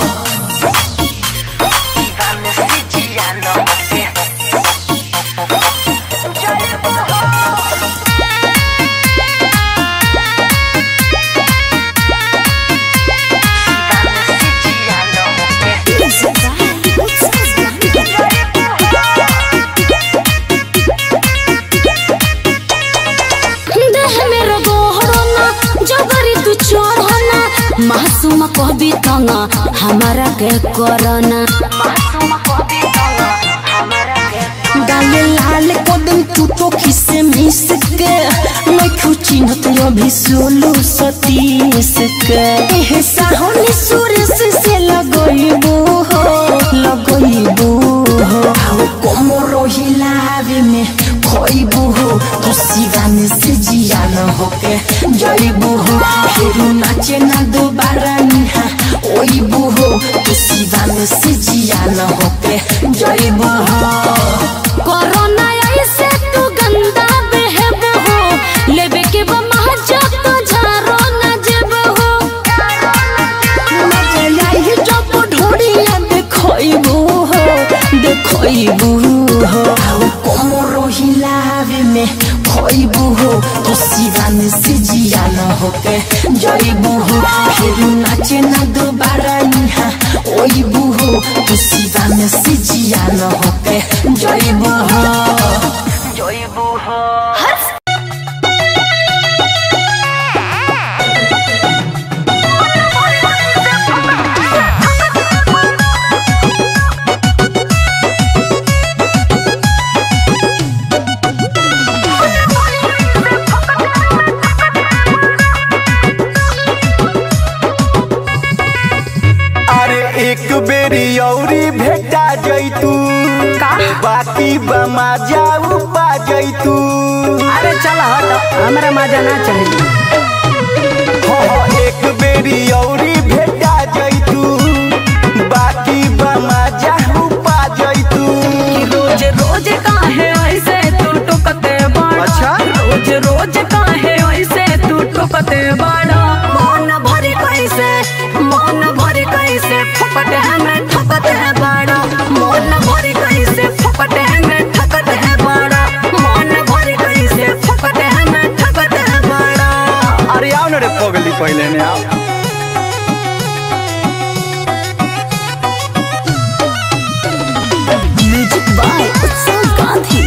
[SPEAKER 5] देह मेरे गोहरो ना जबरी तू चोर हो ना मासूम कहबी तना हमारा के कोरोना
[SPEAKER 8] गाले लाल कदम तू तो खिसे मिस के मैं खुची न तो अभी सोलू सतीस के एह साहनी सुरेश से लगइबू हो लगइबू हो आओ कोमरो हिलावे में खोइबू हो तो सिवा में से जिया न होके जइबू हो फिर नाचे ना दोबारा निहा ओइबू हो तो सिवा में से जिया न होके जइबू हो
[SPEAKER 5] कोरोना ऐसे तू गंदा बेहब हो लेबे के बमा जब तो झारो न जब हो
[SPEAKER 8] मजा आई जब ढोड़िया देखइबू हो देखइबू हो आओ कोमरो हिलावे में खइबू हो तो सिवा में से जिया न होके जइबू हो फिर नाचे ना दोबारा यहाँ ओइबू हो तो सिवा में से जिया न होके जइबू हो
[SPEAKER 6] अरे एक बेरी औरी भेटा जैतू बाकी बमा जाऊ पा जैतू
[SPEAKER 8] अरे चल हट हमरा मजा ना चाहिए
[SPEAKER 6] हो हो, एक बेरी औरी भेटा जैतू बाकी बमा जाऊ पा जैतू
[SPEAKER 8] रोज रोज काहे ऐसे तू टुकते बाड़ा
[SPEAKER 6] अच्छा?
[SPEAKER 8] रोज रोज काहे ऐसे तू टुकते बाड़ा मन भरी कैसे मन भरी कैसे फपट है मैं ठकत है बाड़ा मन भरी कैसे फपट है मैं ठकत है बाड़ा मन भरी कैसे
[SPEAKER 10] पहले ने आओ
[SPEAKER 5] म्यूजिक बाय उत्सव गांधी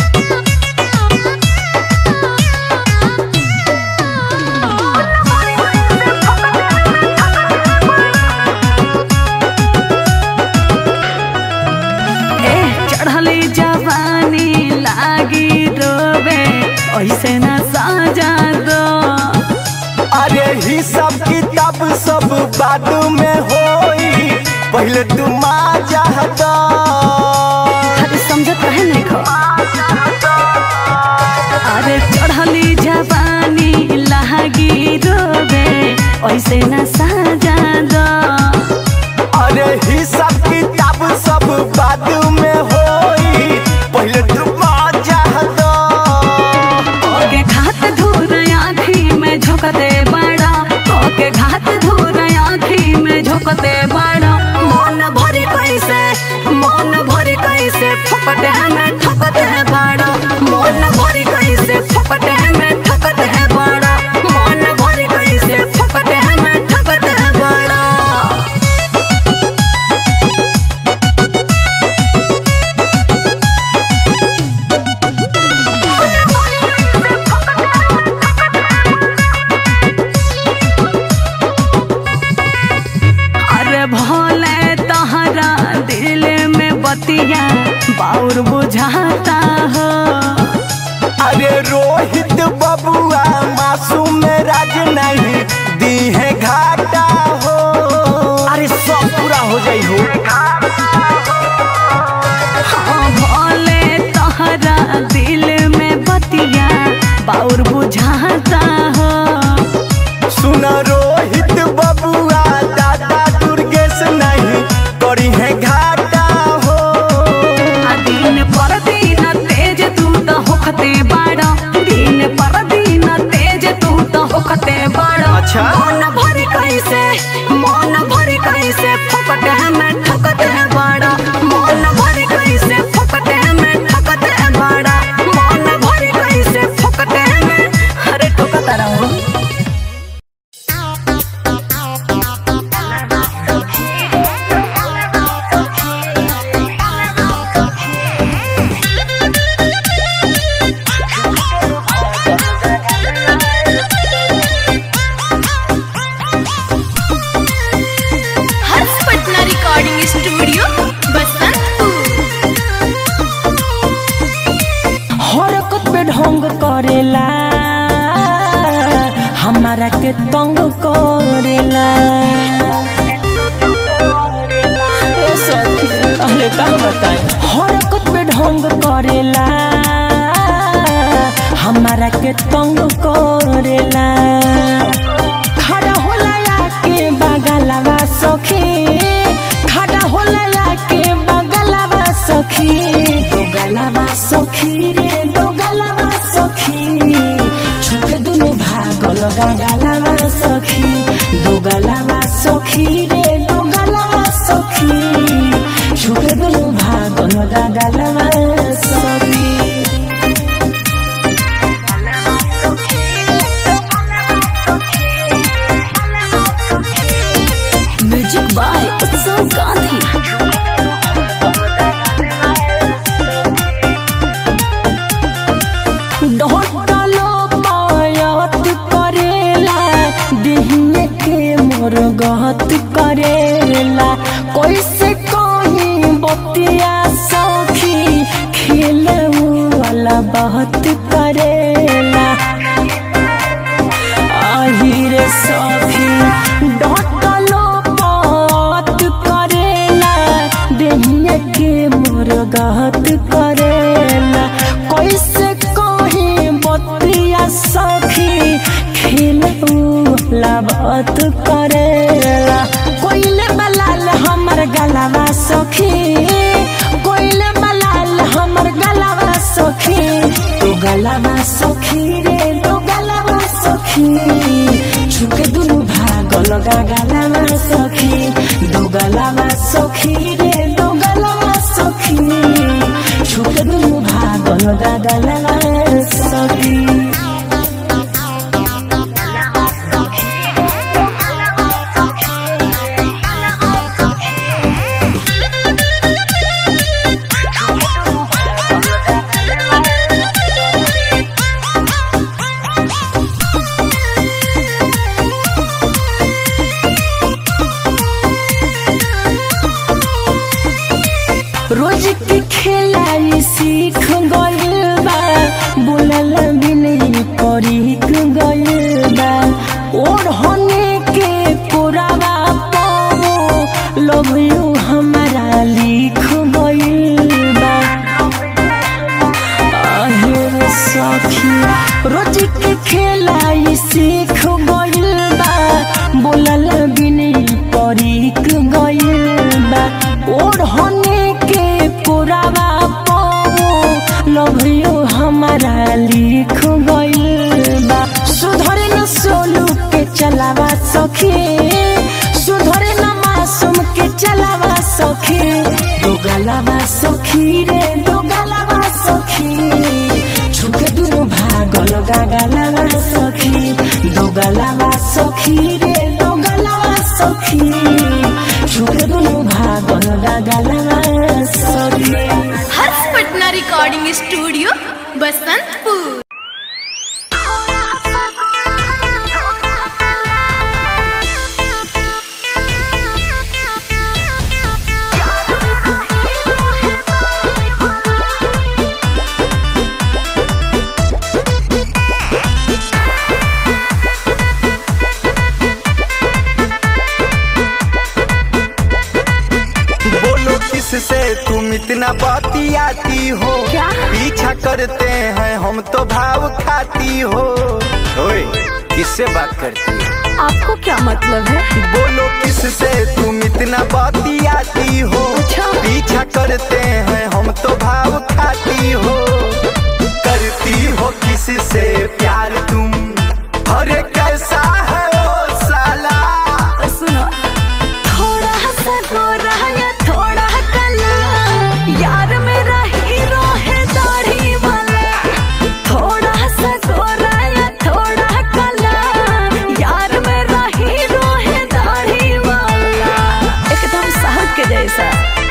[SPEAKER 8] ए चढ़ली जवानी लागी रोबे ऐसे न साजा दो
[SPEAKER 6] अरे ही सब किताब सब बाद में होई पहले तू माजा दो
[SPEAKER 8] अरे समझत रहे नहीं खो अरे चढ़ली जवानी लागी रोबे ऐसे न साजा दो
[SPEAKER 6] अरे ही सब किताब सब बाद में होई पहले तू माजा दो
[SPEAKER 8] ओके घात धूर आँखी में झोंकते बड़ा ओके घात धूर आँखी में झोंकते बड़ा मन भरी कैसे मन भरी कैसे फपटे में ठकते बड़ा मन भरी कैसे फपटे में ठकते बड़ा मन भरी कैसे फपटे में ठकते बड़ा अरे भोले तहरा दिल में बतिया बाउर बुझाता हो
[SPEAKER 6] अरे रोहित बबुआ मासूम राज नहीं दी है घाटा हो अरे सब पूरा हो जाई हो
[SPEAKER 8] हाँ भोले तहरा दिल में बतिया बाउर बुझाता हो
[SPEAKER 6] सुन रोहित बबुआ दादा दुर्गेश नहीं करी है घाटा हो
[SPEAKER 8] आ दिन पर दिन तेज तू तो होखते बाड़ा दिन पर दिन तेज तू तो होखते बाड़ा
[SPEAKER 6] अच्छा।
[SPEAKER 8] मन भरी कैसे मन भरी कैसे फकटे में ठकते बाड़ा मन भरी कैसे फकटे में ठकते बाड़ा मन भरी कैसे फकटे में अरे ठकता रहो
[SPEAKER 4] हर्ष पटना रिकॉर्डिंग स्टूडियो बसंतपुर
[SPEAKER 8] हरकत पे ढोंग करेला हमारा के तंग करेला ए सखी, अरे का बताएं? हरकत पे ढोंग करेला हमारा के तंग करेला खड़ा होला के बगलवा सखी खड़ा होला के बगलवा सखी दो गलवा सखी रे दो गलवा सखी छुक दुनु भागल गलवा सखी दो गलवा सखी रे दो गलवा सखी छुक दुनु भागल गलवा सखी म्यूजिक बाय उत्सव गांधी ढोटलो पायत करेला दिहने के मोर गहत करेला कैसे कहीं बतिया सखी खेले वाला बहुत करेला আহিরে সখী ডটলো পত করেলা দেহিয়া के मोर गहत करेला कैसे कही बतिया सखी खेलला बात करेला कोइले बलाल हमर गलावा सखी कोइले बलाल हमर गलावा सखी तो गलावा सखी रे तो गलावा सखी छुके दुनु भाग लगा गलावा सखी दो गलावा सखी रे दो गलावा सखी छुके दुनु भाग लगा गलावा सखी गइल बा ओढ़ने के पुरावा पाओ लव यू हमारा लिख गइल बा आहेर सखी रोज के खेलाई सीख गइल बा बोलल बिनी परीक गइल बा ओढ़ने के पुरावा पाओ लव यू हमारा लिख गइल बा सुधरे न सोलू के चलावा सखी सुधरे न मासूम के चलावा सखी दो गलावा सखी रे दो गलावा सखी छुके दुनु भागल गागलावा सखी दो गलावा सखी रे दो गलावा सखी छुके दुनु भागल गागलावा सखी
[SPEAKER 11] हर्ष पटना रिकॉर्डिंग स्टूडियो बसंतपुर
[SPEAKER 6] बोलो किससे तुम इतना बतियाती हो
[SPEAKER 5] क्या?
[SPEAKER 6] पीछा करते हैं हम तो भाव खाती हो ओए किससे बात करती है
[SPEAKER 5] आपको क्या मतलब है
[SPEAKER 6] बोलो किससे तुम इतना बतियाती हो
[SPEAKER 5] अच्छा।
[SPEAKER 6] पीछा करते हैं हम तो भाव खाती हो करती हो किससे प्यार तुम अरे कैसा है ओ साला
[SPEAKER 5] सुनो थोड़ा सा गोरा या थोड़ा कला यार मेरा हीरो है दाढ़ी वाला थोड़ा सा गोरा या थोड़ा कला यार मेरा हीरो है दाढ़ी वाला एकदम साहब के जैसा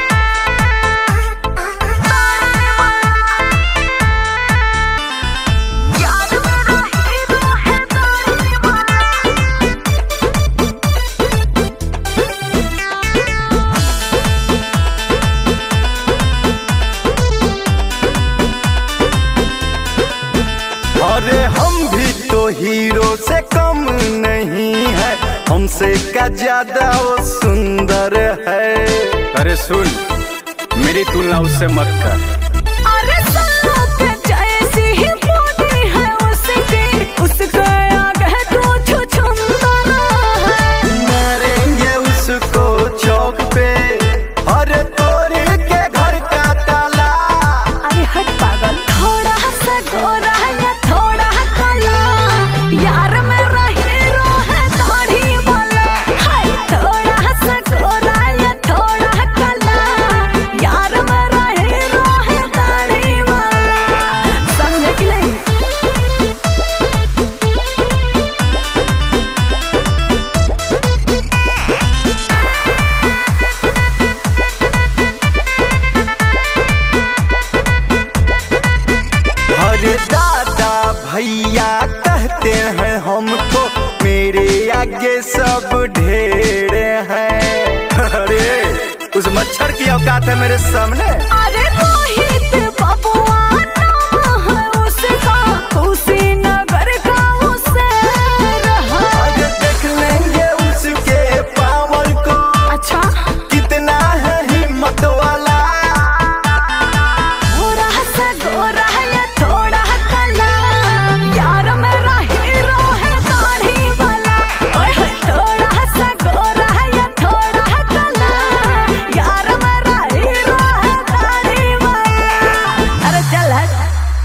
[SPEAKER 5] यार मेरा हीरो है दाढ़ी वाला
[SPEAKER 6] अरे हम भी तो हीरो से कम नहीं है हमसे क्या ज्यादा वो सुंदर है
[SPEAKER 10] अरे सुन मेरी तुलना उससे मत कर
[SPEAKER 5] अरे सांप जैसी ही बॉडी है उसकी उसका आगे तो छुछुंदरा है
[SPEAKER 6] मारेंगे उसको चौक पे अरे तोड़ के घर का ताला
[SPEAKER 5] अरे हट पागल थोड़ा सा गोरा या थोड़ा काला यार मेरा हीरो है दाढ़ी वाला हाय थोड़ा सा गोरा या थोड़ा काला यार मेरा हीरो है दाढ़ी वाला समझे कि नहीं
[SPEAKER 6] अरे दादा भैया कहते हैं हमको मेरे आगे सब ढेर हैं अरे उस मच्छर की औकात है मेरे सामने
[SPEAKER 5] अरे रोहित बबुआ नाम है उसका कुशीनगर का उसे रहा
[SPEAKER 6] अरे देख लेंगे उसके पावर को
[SPEAKER 5] अच्छा
[SPEAKER 6] कितना है हिम्मत वाला
[SPEAKER 5] थोड़ा सा गोरा या थोड़ा काला यार मेरा हीरो है दाढ़ी वाला ओए होए थोड़ा सा गोरा या थोड़ा काला यार मेरा हीरो है दाढ़ी वाला अरे चल हट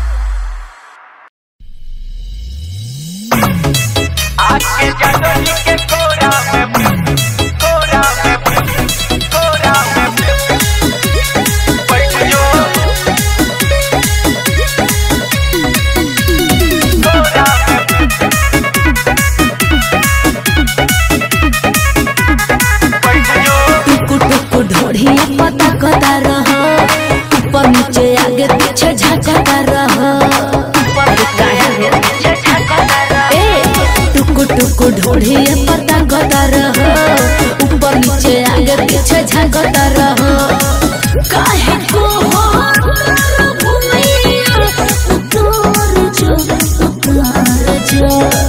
[SPEAKER 4] टुकु टुकु ढोढ़िया पता कता रह ऊपर नीचे आगे पीछे झकता रह अरे काहे हो? ए, टुकु टुकु ढोढ़िया पता कता रह ऊपर नीचे आगे पीछे झकता रह काहे को हो भूमिया उतार जो उतार जो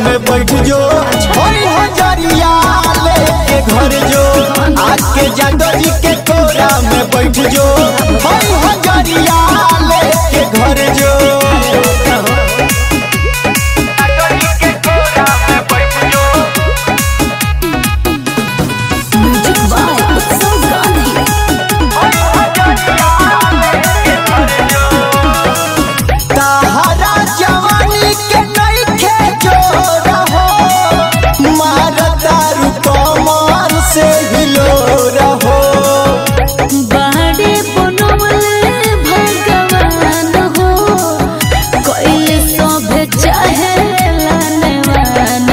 [SPEAKER 6] में बैठ जो होई हजरिया लेके घर जो आके जादव जी के कोरा में बैठ जो होई हजरिया लेके घर जो
[SPEAKER 5] म्यूजिक बाय उत्सव गांधी
[SPEAKER 6] ताहरा जवानी के नइखे जोर हो मारदारू कमर से हिलो रहो
[SPEAKER 5] बाड़े बनवले भगवान हो कोइले सभे चाहे लानवान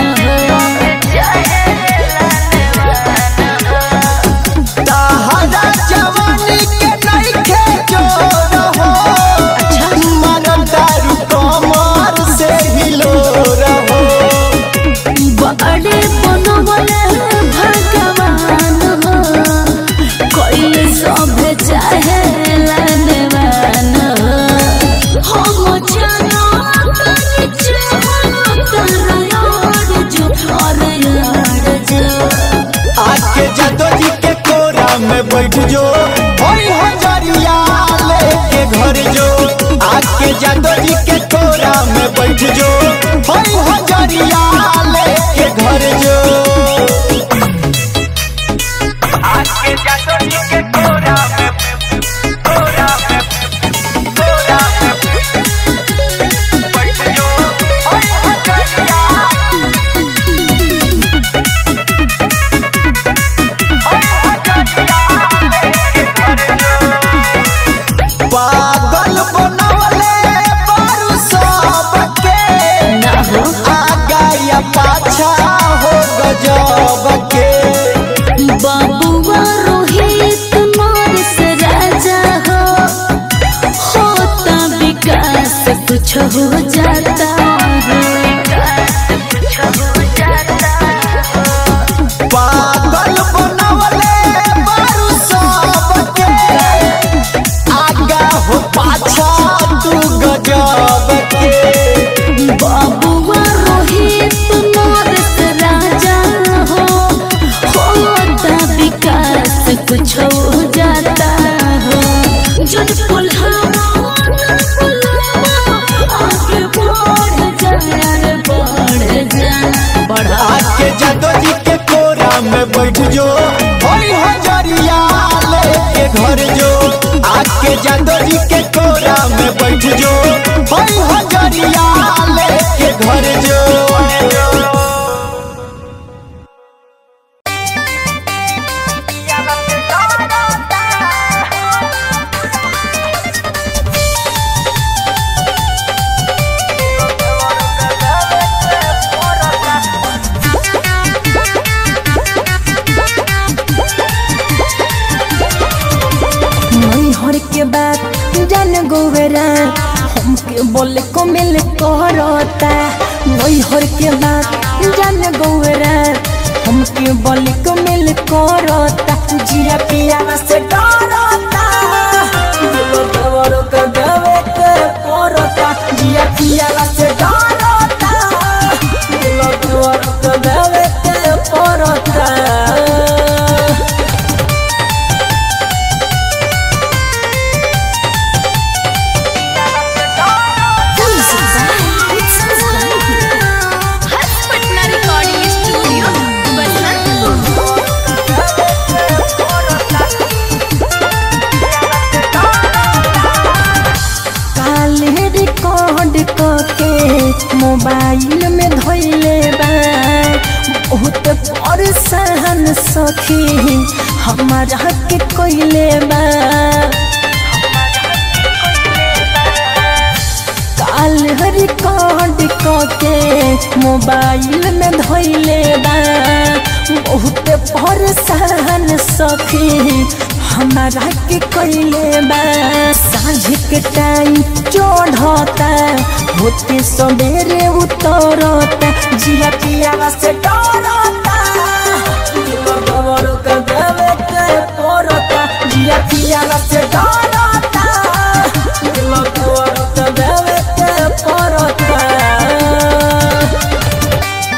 [SPEAKER 6] ताहरा जवानी के नइखे जोर हो मारदारू कमर से हिलो रहो
[SPEAKER 5] बाड़े बनवले भगवान हो कोइले सभे चाहे लानवान हो हम जानो तनी चाहो तारा यार जो और यार जो
[SPEAKER 6] आके जादो जी के कोरा में बैठ जो होई हजरिया लेके घर जो आके जादो जी के कोरा में बैठ जो होई हजरिया लेके घर जो आके जादो जी के कोरा में कोरा में कोरा में बैठ जो होई हजरिया पागल बनवले बारू सबके आगा या पाछा हो गजब के
[SPEAKER 5] बाबुआ रोहित नरेश राजा हो होता विकास कुछ हो जाता
[SPEAKER 6] पागल बनवले बारू सबके आगा हो पाछा तू गजब के
[SPEAKER 5] बाबुआ रोहित नरेश राजा हो होता विकास कुछ हो जाता हो जब पुल्हावा आगे बढ़ जा रे बढ़ जा बढ़ा
[SPEAKER 6] आके जादो जी के कोरा में बैठ जो होई हजरिया लेके घर जो आके जादो जी के कोरा में बैठ जो होई हजरिया लेके घर जो
[SPEAKER 8] हर के बात जान गोवेरा हमके बोले को मिल करता हर के बात जान गोवेरा हमके बोले को मिल करता जिया पिया से डरता दिलो देवरो के देवे के करता जिया पिया से डरता दिलो देवरो के देवे के करता
[SPEAKER 11] हर्ष पटना रिकॉर्डिंग स्टूडियो बसंतपुर
[SPEAKER 8] काले रिकॉर्ड के मोबाइल में धोइले बा बहुत परेशान सखी हमारा के कोइले बा काल रिकॉर्ड के मोबाइल में धोइले बा बहुत परेशान सखी हमारा के कोइले बा साँझ के टाइम चढ़ता होते सवेरे उतरता जिया पिया से डरता दिलो गवरो के देवे के पड़ता जिया पिया से डरता दिलो गवरो के देवे के पड़ता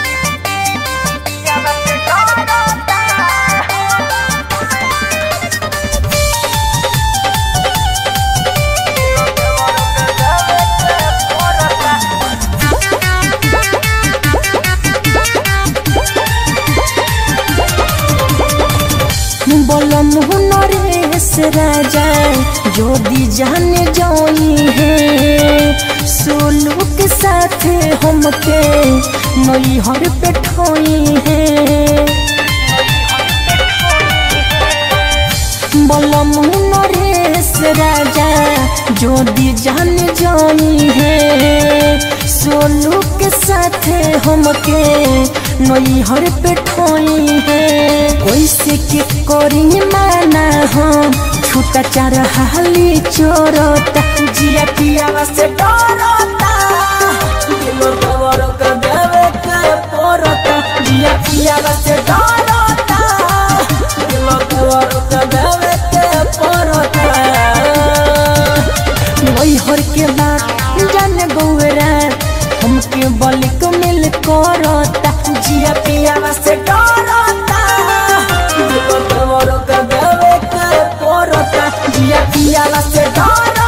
[SPEAKER 8] से राजा जोदी जाने जोई है सोलू के साथ हमके नई हर पे ठोई है बलम नरेश राजा जोदी जान जोई है सोलू के साथ हमके नई हर पे ठोई है कैसे के करी माना हम छूटा चार हाली चोरता जिया पिया से डरता दिलो तवर के देवे के पोरता जिया पिया से डरता दिलो तवर के देवे के पोरता वही हर के बात जान गौरा हमके बलिक मिल करता जिया पिया से डरता दिलो तवर के देवे के पोरता जिया पिया से डरता